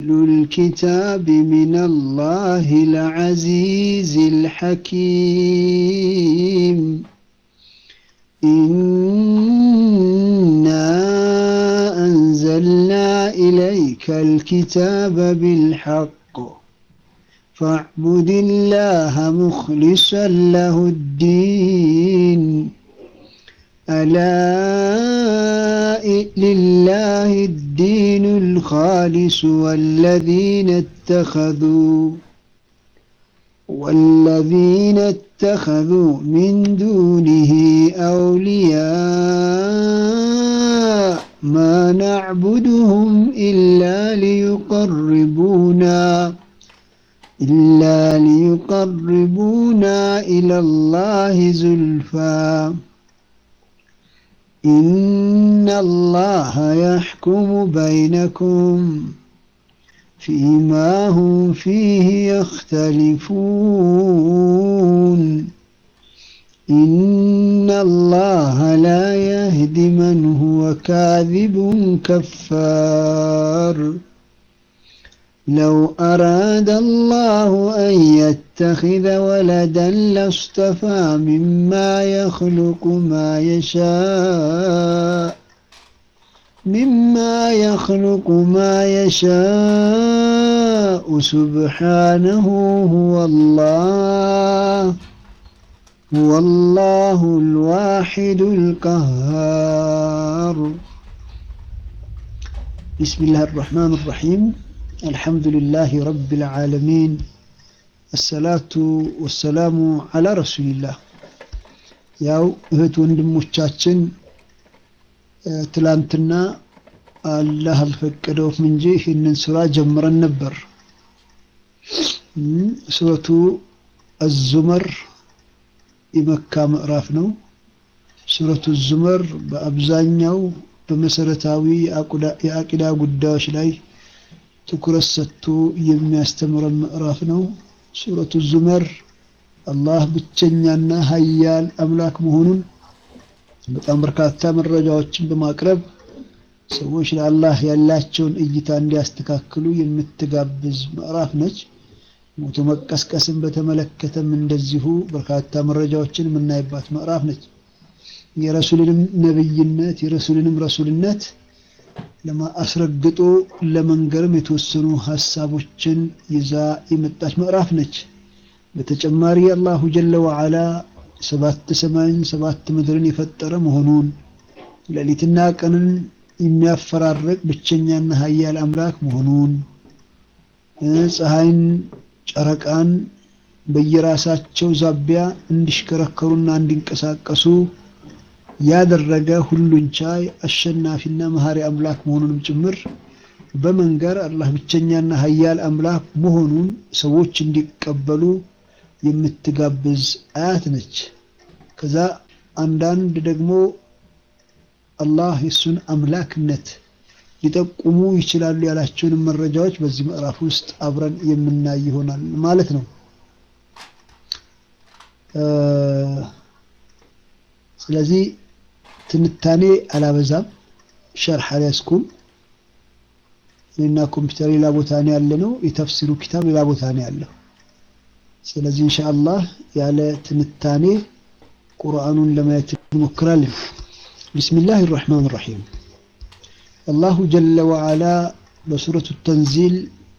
الكتاب من الله العزيز الحكيم إنا أنزلنا إليك الكتاب بالحق فاعبد الله مخلصا له الدين ألا لله الدين الخالص والذين اتخذوا والذين اتخذوا من دونه أولياء ما نعبدهم إلا ليقربونا إلا ليقربونا إلى الله زلفى إن الله يحكم بينكم فيما هم فيه يختلفون إن الله لا يهدي من هو كاذب كفار لو أراد الله أن يتخذ ولدا لاصطفى مما يخلق ما يشاء مما يخلق ما يشاء سبحانه هو الله هو الله الواحد القهار بسم الله الرحمن الرحيم الحمد لله رب العالمين الصلاة والسلام على رسول الله ያው እህት ወንድሞቻችን ትላንትና አላህ አልፈቀደውም እንጂ ይህንን ስራ ጀምረን ነበር ሱረቱ አዙመር የመካ ምዕራፍ ነው ሱረቱ ዙመር በአብዛኛው በመሰረታዊ የአቂዳ ጉዳዮች ላይ ትኩረት ሰጥቶ የሚያስተምረን ምዕራፍ ነው ሱረቱ ዙመር አላህ ብቸኛና ሀያል አምላክ መሆኑን በጣም በርካታ መረጃዎችን በማቅረብ ሰዎች ለአላህ ያላቸውን እይታ እንዲያስተካክሉ የምትጋብዝ ምዕራፍ ነች ሞቶ መቀስቀስን በተመለከተም እንደዚሁ በርካታ መረጃዎችን የምናይባት ምዕራፍ ነች የረሱልንም ነብይነት የረሱልንም ረሱልነት አስረግጦ ለመንገርም የተወሰኑ ሀሳቦችን ይዛ የመጣች ምዕራፍ ነች በተጨማሪ አላሁ ጀለ ወዓላ ሰባት ሰማይን ሰባት ምድርን የፈጠረ መሆኑን ሌሊትና ቀንን የሚያፈራርቅ ብቸኛና ሀያል አምላክ መሆኑን ፀሐይን ጨረቃን በየራሳቸው ዛቢያ እንዲሽከረከሩና እንዲንቀሳቀሱ ያደረገ ሁሉን ቻይ አሸናፊና መሀሪ አምላክ መሆኑንም ጭምር በመንገር አላህ ብቸኛና ሀያል አምላክ መሆኑን ሰዎች እንዲቀበሉ የምትጋብዝ አያት ነች ከዛ አንዳንድ ደግሞ አላህ የሱን አምላክነት ሊጠቁሙ ይችላሉ ያላቸውን መረጃዎች በዚህ ምዕራፍ ውስጥ አብረን የምናይ ይሆናል ማለት ነው ስለዚህ ትንታኔ አላበዛም ሸርሕ አልያዝኩም እኔና ኮምፒውተር ሌላ ቦታ ነው ያለ ነው የተፍሲሩ ኪታብ ሌላ ቦታ ነው ያለው ስለዚህ ኢንሻአላህ ያለ ትንታኔ ቁርአኑን ለማየት እንሞክራለን ቢስሚላህ الرحمن الرحيم الله جل وعلا በሱረቱ ተንዚል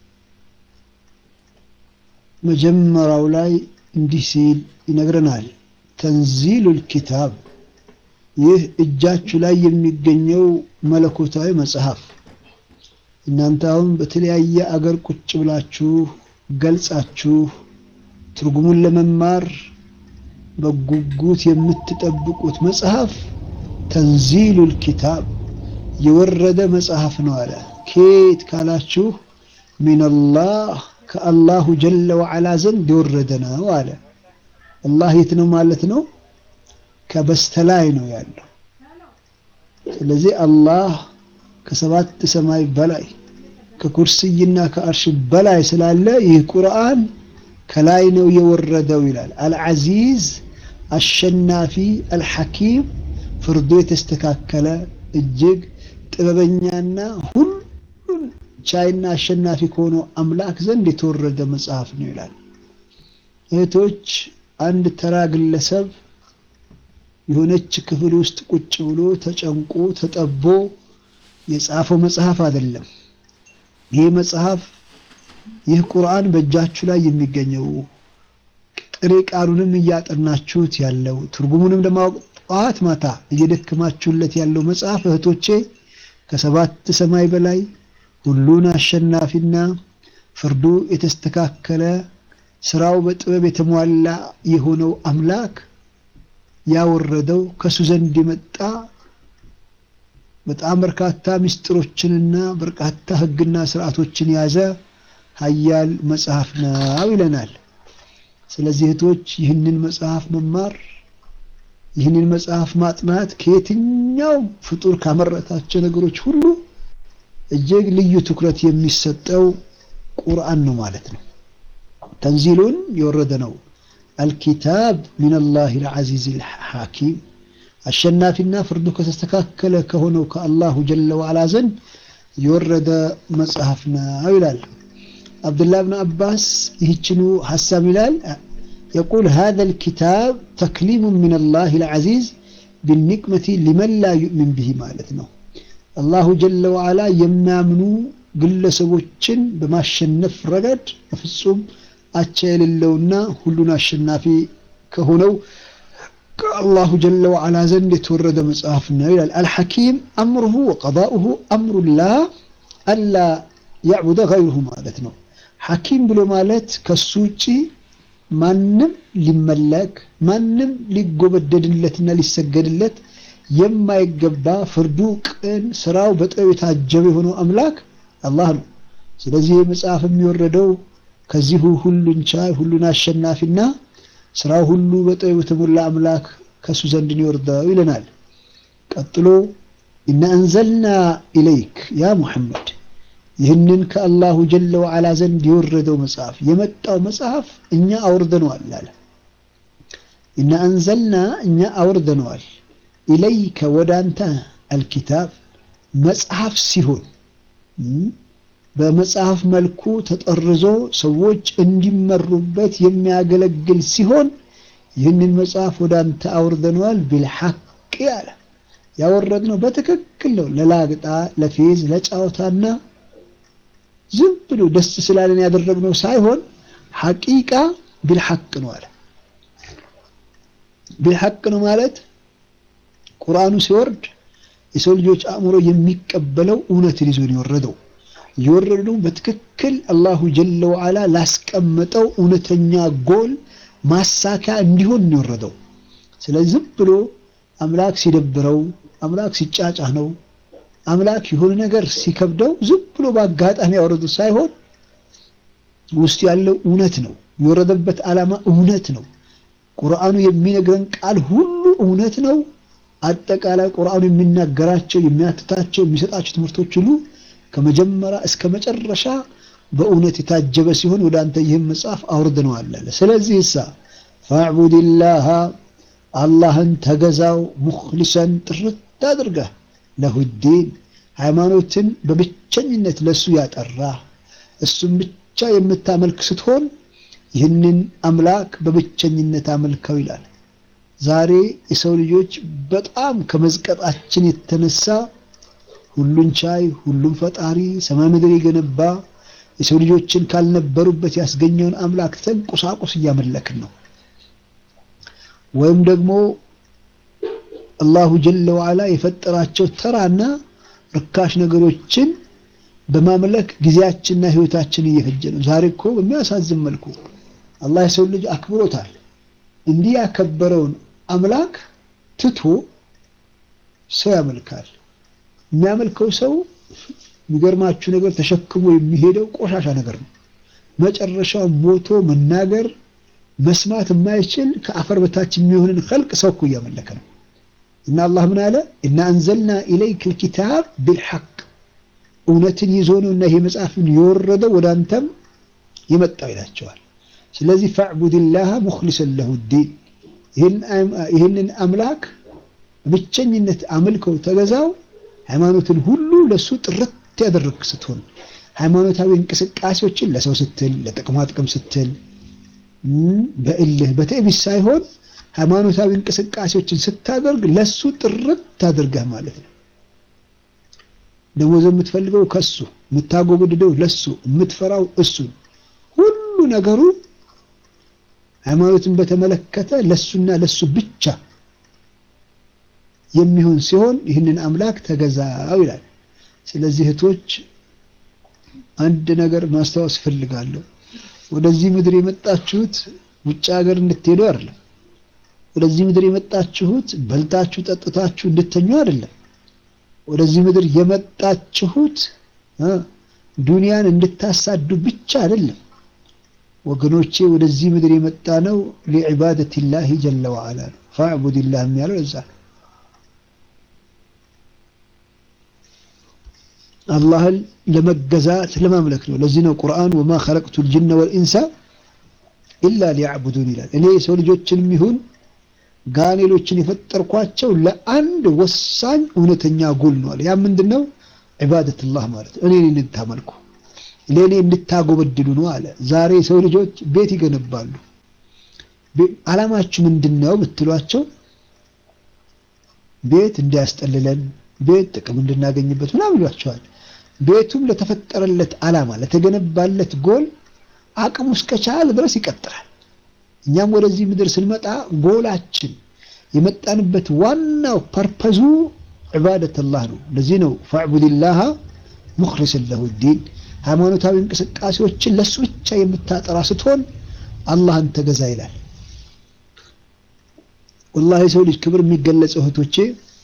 መጀመሪያው ላይ እንዲህ ሲል ይነግረናል ተንዚሉ ልኪታብ ይህ እጃችሁ ላይ የሚገኘው መለኮታዊ መጽሐፍ እናንተ አሁን በተለያየ አገር ቁጭ ብላችሁ ገልጻችሁ ትርጉሙን ለመማር በጉጉት የምትጠብቁት መጽሐፍ ተንዚሉ ልኪታብ የወረደ መጽሐፍ ነው አለ ኬት ካላችሁ ሚንላህ ከአላሁ ጀለ ወዓላ ዘንድ የወረደ ነው አለ አላህ የት ነው ማለት ነው ከበስተላይ ነው ያለው ስለዚህ አላህ ከሰባት ሰማይ በላይ ከኩርስይና ከአርሽ በላይ ስላለ ይህ ቁርአን ከላይ ነው የወረደው ይላል አልዓዚዝ አሸናፊ አልሐኪም ፍርዱ የተስተካከለ እጅግ ጥበበኛና ሁሉን ቻይና አሸናፊ ከሆነው አምላክ ዘንድ የተወረደ መጽሐፍ ነው ይላል። እህቶች አንድ ተራ ግለሰብ የሆነች ክፍል ውስጥ ቁጭ ብሎ ተጨንቆ ተጠቦ የጻፈው መጽሐፍ አይደለም። ይህ መጽሐፍ ይህ ቁርአን በእጃችሁ ላይ የሚገኘው ጥሬ ቃሉንም እያጠናችሁት ያለው ትርጉሙንም ለማወቅ ጠዋት ማታ እየደከማችሁለት ያለው መጽሐፍ እህቶቼ ከሰባት ሰማይ በላይ ሁሉን አሸናፊና ፍርዱ የተስተካከለ ስራው በጥበብ የተሟላ የሆነው አምላክ ያወረደው ከሱ ዘንድ የመጣ በጣም በርካታ ምስጢሮችንና በርካታ ሕግና ስርዓቶችን የያዘ ሀያል መጽሐፍ ነው ይለናል። ስለዚህ እህቶች ይህንን መጽሐፍ መማር ይህንን መጽሐፍ ማጥናት ከየትኛው ፍጡር ካመረታቸው ነገሮች ሁሉ እጅግ ልዩ ትኩረት የሚሰጠው ቁርአን ነው ማለት ነው። ተንዚሉን የወረደ ነው። አልኪታብ ሚነላሂ ልዓዚዝ ልሐኪም አሸናፊና ፍርዱ ከተስተካከለ ከሆነው ከአላሁ ጀለ ወዓላ ዘንድ የወረደ መጽሐፍ ነው ይላል። አብዱላህ ብን አባስ ይህችኑ ሀሳብ ይላል የቁል ሃዛ ልኪታብ ተክሊሙ ሚነላሂ ልዓዚዝ ቢኒቅመቲ ሊመን ላ ዩእሚን ብሂ ማለት ነው። አላሁ ጀለ ወዓላ የሚያምኑ ግለሰቦችን በማሸነፍ ረገድ በፍጹም አቻ የሌለውና ሁሉን አሸናፊ ከሆነው ከአላሁ ጀለ ወዓላ ዘንድ የተወረደ መጽሐፍ ነው ይላል። አልሐኪም አምሩሁ ወቀዳኡሁ አምሩላህ አላ ያዕቡደ ገይሩሁ ማለት ነው። ሐኪም ብሎ ማለት ከሱ ውጪ ማንም ሊመለክ ማንም ሊጎበደድለትና ሊሰገድለት የማይገባ ፍርዱ ቅን፣ ስራው በጥበብ የታጀበ የሆነው አምላክ አላህ ነው። ስለዚህ መጽሐፍ የሚወረደው ከዚሁ ሁሉን ቻይ ሁሉን አሸናፊና ስራው ሁሉ በጥበብ የተሞላ አምላክ ከሱ ዘንድ ይወርደው ይለናል። ቀጥሎ ኢና አንዘልና ኢለይክ ያ ሙሐመድ ይህንን ከአላሁ ጀለ ወዓላ ዘንድ የወረደው መጽሐፍ የመጣው መጽሐፍ እኛ አውርደነዋል አለ። ኢና አንዘልና እኛ አውርደነዋል ኢለይከ ወደ አንተ አልኪታብ መጽሐፍ ሲሆን በመጽሐፍ መልኩ ተጠርዞ ሰዎች እንዲመሩበት የሚያገለግል ሲሆን ይህንን መጽሐፍ ወደ አንተ አውርደነዋል ቢልሐቅ አለ። ያወረድነው በትክክል ነው። ለላግጣ ለፌዝ ለጫወታና ዝም ብሎ ደስ ስላለን ያደረግነው ሳይሆን ሐቂቃ ቢልሐቅ ነው አለ። ቢልሐቅ ነው ማለት ቁርአኑ ሲወርድ የሰው ልጆች አእምሮ የሚቀበለው እውነትን ይዞ ነው የወረደው። የወረደው በትክክል አላሁ ጀለ ወዓላ ላስቀመጠው እውነተኛ ጎል ማሳኪያ እንዲሆን ነው የወረደው። ስለዚህ ዝም ብሎ አምላክ ሲደብረው፣ አምላክ ሲጫጫህ ነው አምላክ የሆነ ነገር ሲከብደው ዝም ብሎ በአጋጣሚ ያወረዱት ሳይሆን ውስጥ ያለው እውነት ነው። የወረደበት ዓላማ እውነት ነው። ቁርአኑ የሚነግረን ቃል ሁሉ እውነት ነው። አጠቃላይ ቁርአኑ የሚናገራቸው የሚያትታቸው፣ የሚሰጣቸው ትምህርቶች ሁሉ ከመጀመሪያ እስከ መጨረሻ በእውነት የታጀበ ሲሆን ወደ አንተ ይህን መጽሐፍ አውርደነዋል አለ። ስለዚህ እሳ ፈዕቡድላህ አላህን ተገዛው ሙኽሊሰን ጥርት አድርገህ ለሁዲን ሃይማኖትን በብቸኝነት ለሱ ያጠራ እሱም ብቻ የምታመልክ ስትሆን ይህንን አምላክ በብቸኝነት አመልከው ይላል። ዛሬ የሰው ልጆች በጣም ከመዝቀጣችን የተነሳ ሁሉን ቻይ ሁሉን ፈጣሪ ሰማይ ምድር የገነባ የሰው ልጆችን ካልነበሩበት ያስገኘውን አምላክ ትተን ቁሳቁስ እያመለክን ነው። ወይም ደግሞ አላሁ ጀለ ወዓላ የፈጠራቸው ተራና ርካሽ ነገሮችን በማምለክ ጊዜያችንና ሕይወታችን እየፈጀ ነው። ዛሬ እኮ በሚያሳዝን መልኩ አላህ የሰው ልጅ አክብሮታል። እንዲህ ያከበረውን አምላክ ትቶ ሰው ያመልካል። የሚያመልከው ሰው የሚገርማችሁ ነገር ተሸክሞ የሚሄደው ቆሻሻ ነገር ነው። መጨረሻው ሞቶ መናገር መስማት የማይችል ከአፈር በታች የሚሆንን ኸልቅ ሰው እኮ እያመለከ ነው። እና አላህ ምን አለ? እና አንዘልና ኢለይክ ልኪታብ ቢልሐቅ እውነትን ይዞ ነው እና ይሄ መጽሐፍን የወረደው ወደ አንተም የመጣው ይላቸዋል። ስለዚህ ፈዕቡድላህ ሙኽሊሰን ለሁ ዲን ይህንን አምላክ ብቸኝነት አምልከው ተገዛው። ሃይማኖትን ሁሉ ለሱ ጥርት ያደረግ ስትሆን ሃይማኖታዊ እንቅስቃሴዎችን ለሰው ስትል ለጥቅማ ጥቅም ስትል በእልህ በትዕቢት ሳይሆን ሃይማኖታዊ እንቅስቃሴዎችን ስታደርግ ለሱ ጥርት አድርገህ ማለት ነው። ደሞዝ የምትፈልገው ከሱ የምታጎብድደው ለሱ የምትፈራው እሱን ሁሉ ነገሩ ሃይማኖትን በተመለከተ ለሱና ለሱ ብቻ የሚሆን ሲሆን ይህንን አምላክ ተገዛው ይላል። ስለዚህ እህቶች አንድ ነገር ማስታወስ እፈልጋለሁ። ወደዚህ ምድር የመጣችሁት ውጭ ሀገር እንድትሄዱ አይደለም። ወደዚህ ምድር የመጣችሁት በልታችሁ ጠጥታችሁ እንድተኙ አይደለም። ወደዚህ ምድር የመጣችሁት ዱንያን እንድታሳዱ ብቻ አይደለም። ወገኖቼ ወደዚህ ምድር የመጣ ነው ሊዕባደቲላሂ ጀለ ወዓላ ነው። ፈዕቡድላህ የሚያለው እዛ ነው። አላህን ለመገዛት ለማምለክ ነው። ለዚህ ነው ቁርአን ወማ ኸለቅቱ ልጅነ ወልኢንሳ ኢላ ሊያዕቡዱን ይላል። እኔ የሰው ልጆችንም ይሁን ጋኔሎችን የፈጠርኳቸው ለአንድ ወሳኝ እውነተኛ ጎል ነው አለ። ያ ምንድን ነው? ዒባደትላህ ማለት ነው። እኔን እንድታመልኩ ለእኔ እንድታጎበድሉ ነው አለ። ዛሬ የሰው ልጆች ቤት ይገነባሉ። ዓላማችሁ ምንድን ነው ብትሏቸው ቤት እንዲያስጠልለን፣ ቤት ጥቅም እንድናገኝበት ምናምን ይሏቸዋል። ቤቱም ለተፈጠረለት ዓላማ ለተገነባለት ጎል አቅሙ እስከቻለ ድረስ ይቀጥላል። እኛም ወደዚህ ምድር ስንመጣ ጎላችን የመጣንበት ዋናው ፐርፐዙ ዒባደተላህ ነው። ለዚህ ነው ፈዕቡድላህ ሙኽሊሰን ለሁ ዲን ሃይማኖታዊ እንቅስቃሴዎችን ለሱ ብቻ የምታጠራ ስትሆን አላህን ተገዛ ይላል። ወላሂ የሰው ልጅ ክብር የሚገለጸው እህቶቼ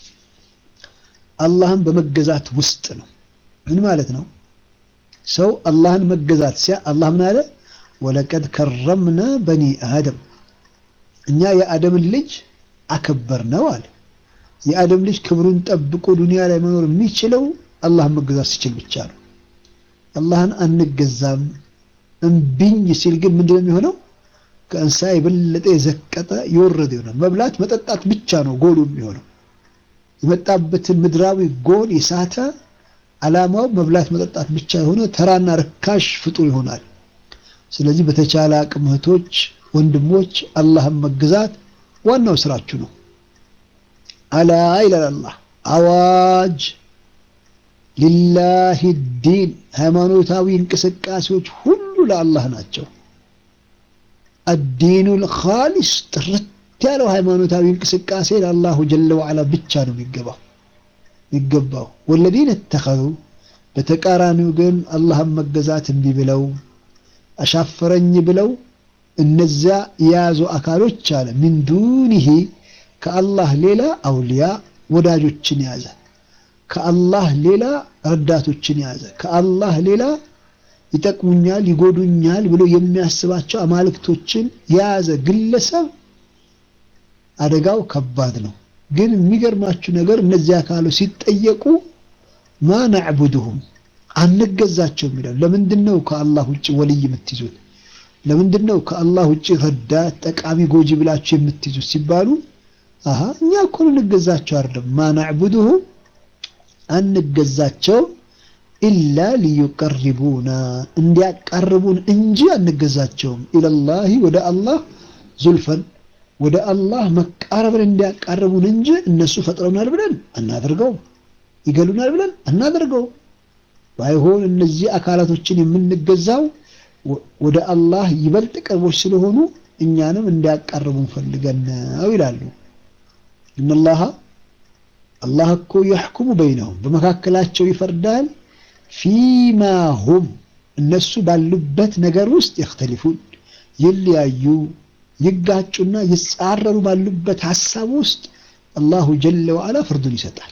አላህን በመገዛት ውስጥ ነው። ምን ማለት ነው? ሰው አላህን መገዛት ሲያ አላህ ምን አለ? ወለቀድ ከረምና በኒ አደም እኛ የአደምን ልጅ አከበር ነው አለ። የአደም ልጅ ክብሩን ጠብቆ ዱንያ ላይ መኖር የሚችለው አላህን መገዛት ሲችል ብቻ ነው። አላህን አንገዛም እምቢኝ ሲል ግን ምንድነው የሚሆነው? ከእንስሳ የበለጠ የዘቀጠ የወረደ ይሆናል። መብላት መጠጣት ብቻ ነው ጎሉ የሚሆነው። የመጣበትን ምድራዊ ጎል የሳተ ዓላማው መብላት መጠጣት ብቻ የሆነ ተራና ርካሽ ፍጡር ይሆናል። ስለዚህ በተቻለ አቅም እህቶች፣ ወንድሞች አላህን መገዛት ዋናው ስራችሁ ነው። አላ ይላል አላህ አዋጅ ሊላሂ ዲን ሃይማኖታዊ እንቅስቃሴዎች ሁሉ ለአላህ ናቸው። አዲኑል ኻሊስ ጥርት ያለው ሃይማኖታዊ እንቅስቃሴ ለአላሁ ጀለ ወዓላ ብቻ ነው የሚገባው የሚገባው። ወለዚነ እተኸዙ በተቃራኒው ግን አላህን መገዛት እምቢ ብለው አሻፈረኝ ብለው እነዚያ የያዙ አካሎች አለ ሚን ዱኒሂ ከአላህ ሌላ አውልያ ወዳጆችን ያዘ ከአላህ ሌላ ረዳቶችን ያዘ ከአላህ ሌላ ይጠቅሙኛል ይጎዱኛል ብሎ የሚያስባቸው አማልክቶችን የያዘ ግለሰብ አደጋው ከባድ ነው። ግን የሚገርማችሁ ነገር እነዚህ አካሎች ሲጠየቁ ማ ናዕቡድሁም አንገዛቸውም ይላሉ። ለምንድን ነው ከአላህ ውጭ ወልይ የምትይዙት? ለምንድን ነው ከአላህ ውጭ ረዳት ጠቃሚ ጎጂ ብላችሁ የምትይዙት ሲባሉ አሀ እኛ እኮ እንገዛቸው አይደለም ማ ናዕቡድሁም አንገዛቸው ኢላ ሊዩቀርቡና እንዲያቃርቡን እንጂ አንገዛቸውም ኢለላሂ ወደ አላህ ዙልፈን ወደ አላህ መቃረብን እንዲያቃርቡን እንጂ እነሱ ፈጥረውናል ብለን አናደርገው፣ ይገሉናል ብለን አናደርገው። ባይሆን እነዚህ አካላቶችን የምንገዛው ወደ አላህ ይበልጥ ቅርቦች ስለሆኑ እኛንም እንዲያቃርቡን ፈልገን ነው ይላሉ። እነላሃ አላህ እኮ የሕኩሙ በይነሁም በመካከላቸው ይፈርዳል። ፊማ ሁም እነሱ ባሉበት ነገር ውስጥ የክተሊፉን ይለያዩ ይጋጩና ይጻረሩ ባሉበት ሀሳብ ውስጥ አላሁ ጀለ ወዓላ ፍርዱን ይሰጣል።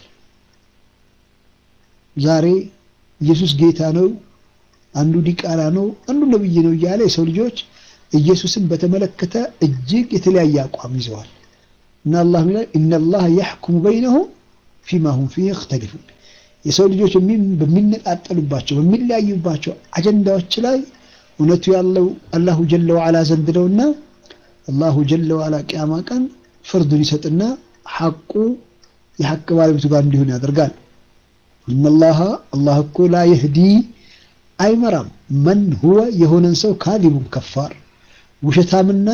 ዛሬ ኢየሱስ ጌታ ነው፣ አንዱ ዲቃላ ነው፣ አንዱ ነብይ ነው እያለ የሰው ልጆች ኢየሱስን በተመለከተ እጅግ የተለያየ አቋም ይዘዋል። እና አላህ ይላል ኢነላህ የሕኩሙ በይነሁም ፊማ ሁም ፊህ የክተሊፉን የሰው ልጆች በሚነጣጠሉባቸው በሚለያዩባቸው አጀንዳዎች ላይ እውነቱ ያለው አላሁ ጀለ ወዓላ ዘንድ ነውና አላሁ ጀለ ወዓላ ቅያማ ቀን ፍርዱን ይሰጥና ሐቁ የሐቅ ባለቤቱ ጋር እንዲሆን ያደርጋል። እነላሃ አላህ እኮ ላ የህዲ አይመራም። መን ሁወ የሆነን ሰው ካዚቡን ከፋር ውሸታምና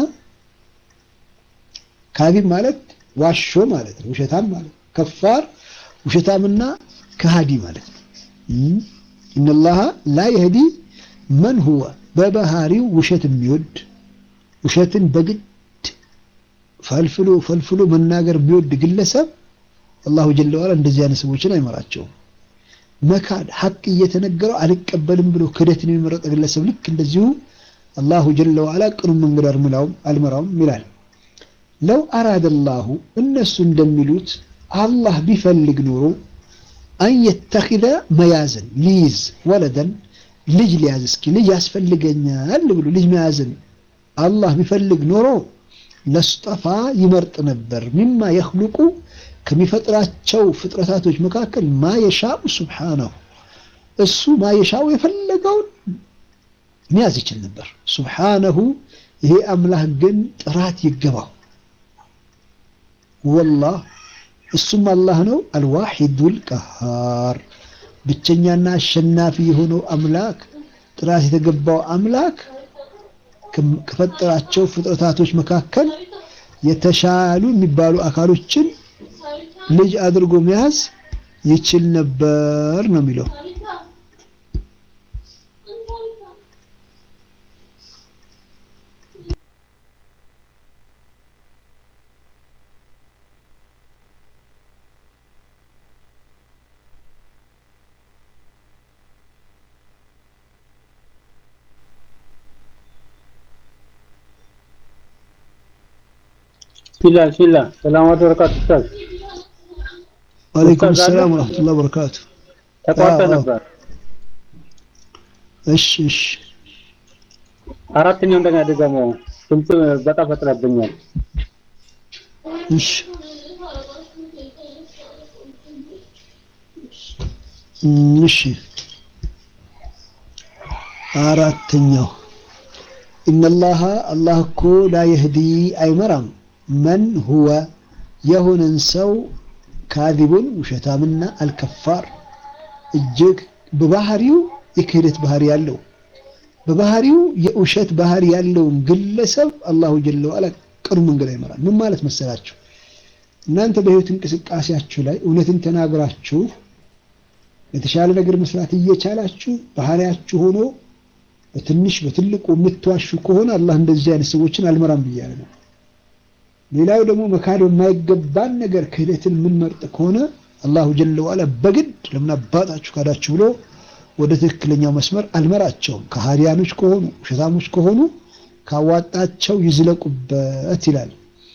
ካዚብ ማለት ዋሾ ማለት ነው። ውሸታም ማለት ከፋር ውሸታምና ከሃዲ ማለት ነው። ኢነላሃ ላ የህዲ መን ሁወ በባህሪው ውሸት የሚወድ ውሸትን በግድ ፈልፍሎ ፈልፍሎ መናገር የሚወድ ግለሰብ አላሁ ጀለ ዋላ እንደዚህ አይነት ሰዎችን አይመራቸውም። መካድ ሐቅ እየተነገረው አልቀበልም ብሎ ክደትን የሚመረጥ ግለሰብ ልክ እንደዚሁ አላሁ ጀለ ዋላ ቅኑን መንገድ አልመራውም ይላል። ለው አራደ ላሁ እነሱ እንደሚሉት አላህ ቢፈልግ ኖሮ አን የተኪዘ መያዝን ሊይዝ ወለደን ልጅ ሊያዝ እስኪ ልጅ ያስፈልገኛል ብሎ ልጅ መያዝን አላህ ቢፈልግ ኖሮ ለስጠፋ ይመርጥ ነበር ሚማ የኽሉቁ ከሚፈጥራቸው ፍጥረታቶች መካከል ማየሻኡ ሱብሓነሁ እሱ ማየሻኡ የፈለገውን መያዝ ይችል ነበር። ሱብሓነሁ ይሄ አምላክ ግን ጥራት ይገባው። ወላህ እሱም አላህ ነው። አልዋሒዱል ቀሃር ብቸኛና አሸናፊ የሆነው አምላክ ጥራት የተገባው አምላክ ከፈጠራቸው ፍጥረታቶች መካከል የተሻሉ የሚባሉ አካሎችን ልጅ አድርጎ መያዝ ይችል ነበር ነው የሚለው። ፊላ ፊላ ሰላም ወበረካቱ ኡስታዝ ወአለይኩም ሰላም ወራህመቱላሂ ወበረካቱ። ተቋርጠ ነበር። እሺ እሺ አራተኛው እንደገና ደግሞ ድምፅ በጣም ፈጥረብኛል። እሺ እሺ አራተኛው ኢነላሃ አላህ እኮ ላ የህዲ አይመራም መን ሁወ የሆነን ሰው ካዚቡን ውሸታምና አልከፋር እጅግ በባህሪው የክህደት ባህሪ ያለው በባህሪው የውሸት ባህሪ ያለውን ግለሰብ አላሁ ጀለ ወዐላ ቅኑ መንገድ አይመራም። ምን ማለት መሰላችሁ? እናንተ በህይወት እንቅስቃሴያችሁ ላይ እውነትን ተናግራችሁ የተሻለ ነገር መስራት እየቻላችሁ ባህሪያችሁ ሆኖ በትንሽ በትልቁ የምትዋሹ ከሆነ አላህ እንደዚህ አይነት ሰዎችን አልመራም ብያለ ነው። ሌላው ደግሞ መካድ የማይገባን ነገር ክህደትን የምንመርጥ ከሆነ አላሁ ጀለ ወዐላ በግድ ለምን አባጣችሁ ካዳችሁ ብሎ ወደ ትክክለኛው መስመር አልመራቸውም። ከሃዲያኖች ከሆኑ ውሸታሞች ከሆኑ ካዋጣቸው ይዝለቁበት ይላል።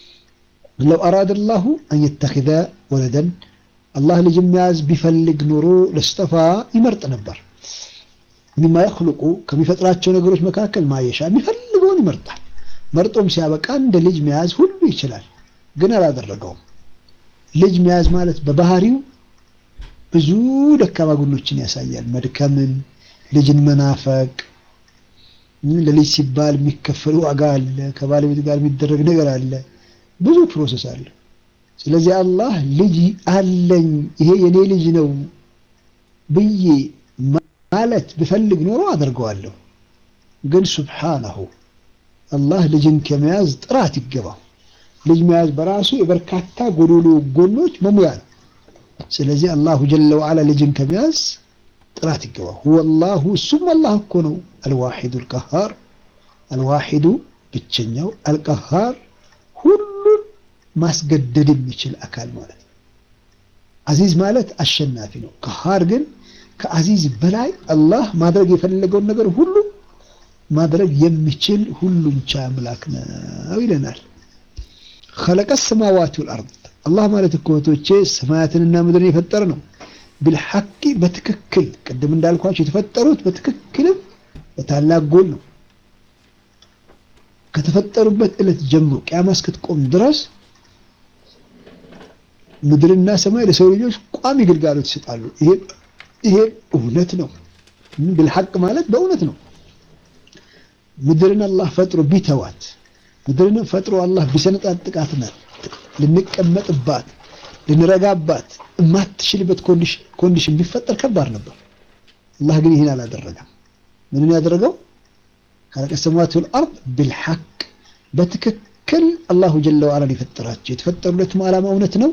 ለው አራደ ላሁ አን የተኪዘ ወለደን አላህ ልጅ መያዝ ቢፈልግ ኖሮ ለስጠፋ ይመርጥ ነበር። ሚማ የኽልቁ ከሚፈጥራቸው ነገሮች መካከል ማየሻ የሚፈልገውን ይመርጣል። መርጦም ሲያበቃ እንደ ልጅ መያዝ ሁሉ ይችላል፣ ግን አላደረገውም። ልጅ መያዝ ማለት በባህሪው ብዙ ደካማ ጎኖችን ያሳያል። መድከምን፣ ልጅን መናፈቅ፣ ለልጅ ሲባል የሚከፈል ዋጋ አለ፣ ከባለቤት ጋር የሚደረግ ነገር አለ፣ ብዙ ፕሮሰስ አለ። ስለዚህ አላህ ልጅ አለኝ ይሄ የኔ ልጅ ነው ብዬ ማለት ብፈልግ ኖሮ አደርገዋለሁ። ግን ሱብሓነሁ አላህ ልጅን ከመያዝ ጥራት ይገባው። ልጅ መያዝ በራሱ የበርካታ ጎዶሎ ጎኖች መሙያ ነው። ስለዚህ አላሁ ጀለ ወዐላ ልጅን ከመያዝ ጥራት ይገባው። ሁወ አላሁ እሱም አላህ እኮ ነው። አልዋሒዱ አልቀሃር አልዋሒዱ ብቸኛው፣ አልቀሃር ሁሉን ማስገደድ የሚችል አካል ማለት ነው። አዚዝ ማለት አሸናፊ ነው። ቀሃር ግን ከአዚዝ በላይ አላህ ማድረግ የፈለገውን ነገር ሁሉ ማድረግ የሚችል ሁሉን ቻይ አምላክ ነው ይለናል። ኸለቀ ሰማዋት ወልአርድ አላህ ማለት እኮ እህቶቼ ሰማያትንና ምድርን የፈጠረ ነው። ቢልሐቂ በትክክል ቅድም እንዳልኳቸው የተፈጠሩት በትክክልም በታላቅ ጎል ነው። ከተፈጠሩበት ዕለት ጀምሮ ቅያማ እስክትቆም ድረስ ምድርና ሰማይ ለሰው ልጆች ቋሚ ግልጋሎት ይሰጣሉ። ይሄ ይሄ እውነት ነው። ቢልሐቅ ማለት በእውነት ነው። ምድርን አላህ ፈጥሮ ቢተዋት ምድርን ፈጥሮ አላህ ቢሰነጣጥቃትና ልንቀመጥባት ልንረጋባት የማትችልበት ኮንዲሽን ቢፈጠር ከባድ ነበር። አላህ ግን ይህን አላደረገም። ምንን ያደረገው خلق السماوات والأرض بالحق በትክክል አላሁ ጀለ ወዐላ የፈጠራቸው የተፈጠሩለትም ዓላማ እውነት ነው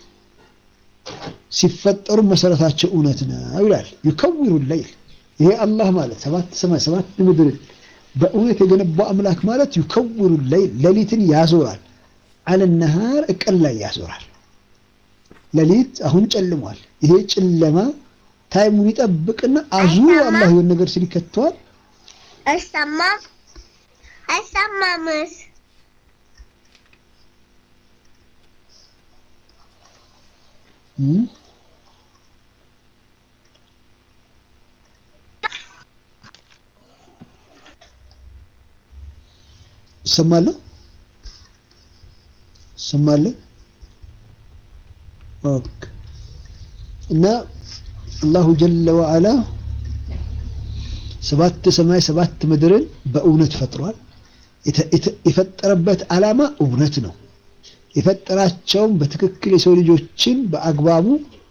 ሲፈጠሩ መሰረታቸው እውነት ነው ይላል ዩከውሩ ለይል ይሄ አላህ ማለት ሰባት ሰማይ ሰባት ምድር በእውነት የገነባው አምላክ ማለት ዩከውሩ ለይል ሌሊትን ያዞራል አለ ነሃር እቀን ላይ ያዞራል ሌሊት አሁን ጨልሟል ይሄ ጨለማ ታይሙን ይጠብቅና አዙሮ አላህ የሆነ ነገር ሲል ይከተዋል አይሰማ አይሰማምስ ይሰማለሁ ይሰማለሁ ኦኬ እና አላሁ ጀለ ወዐላ ሰባት ሰማይ ሰባት ምድርን በእውነት ፈጥሯል የፈጠረበት ዓላማ እውነት ነው የፈጠራቸውም በትክክል የሰው ልጆችን በአግባቡ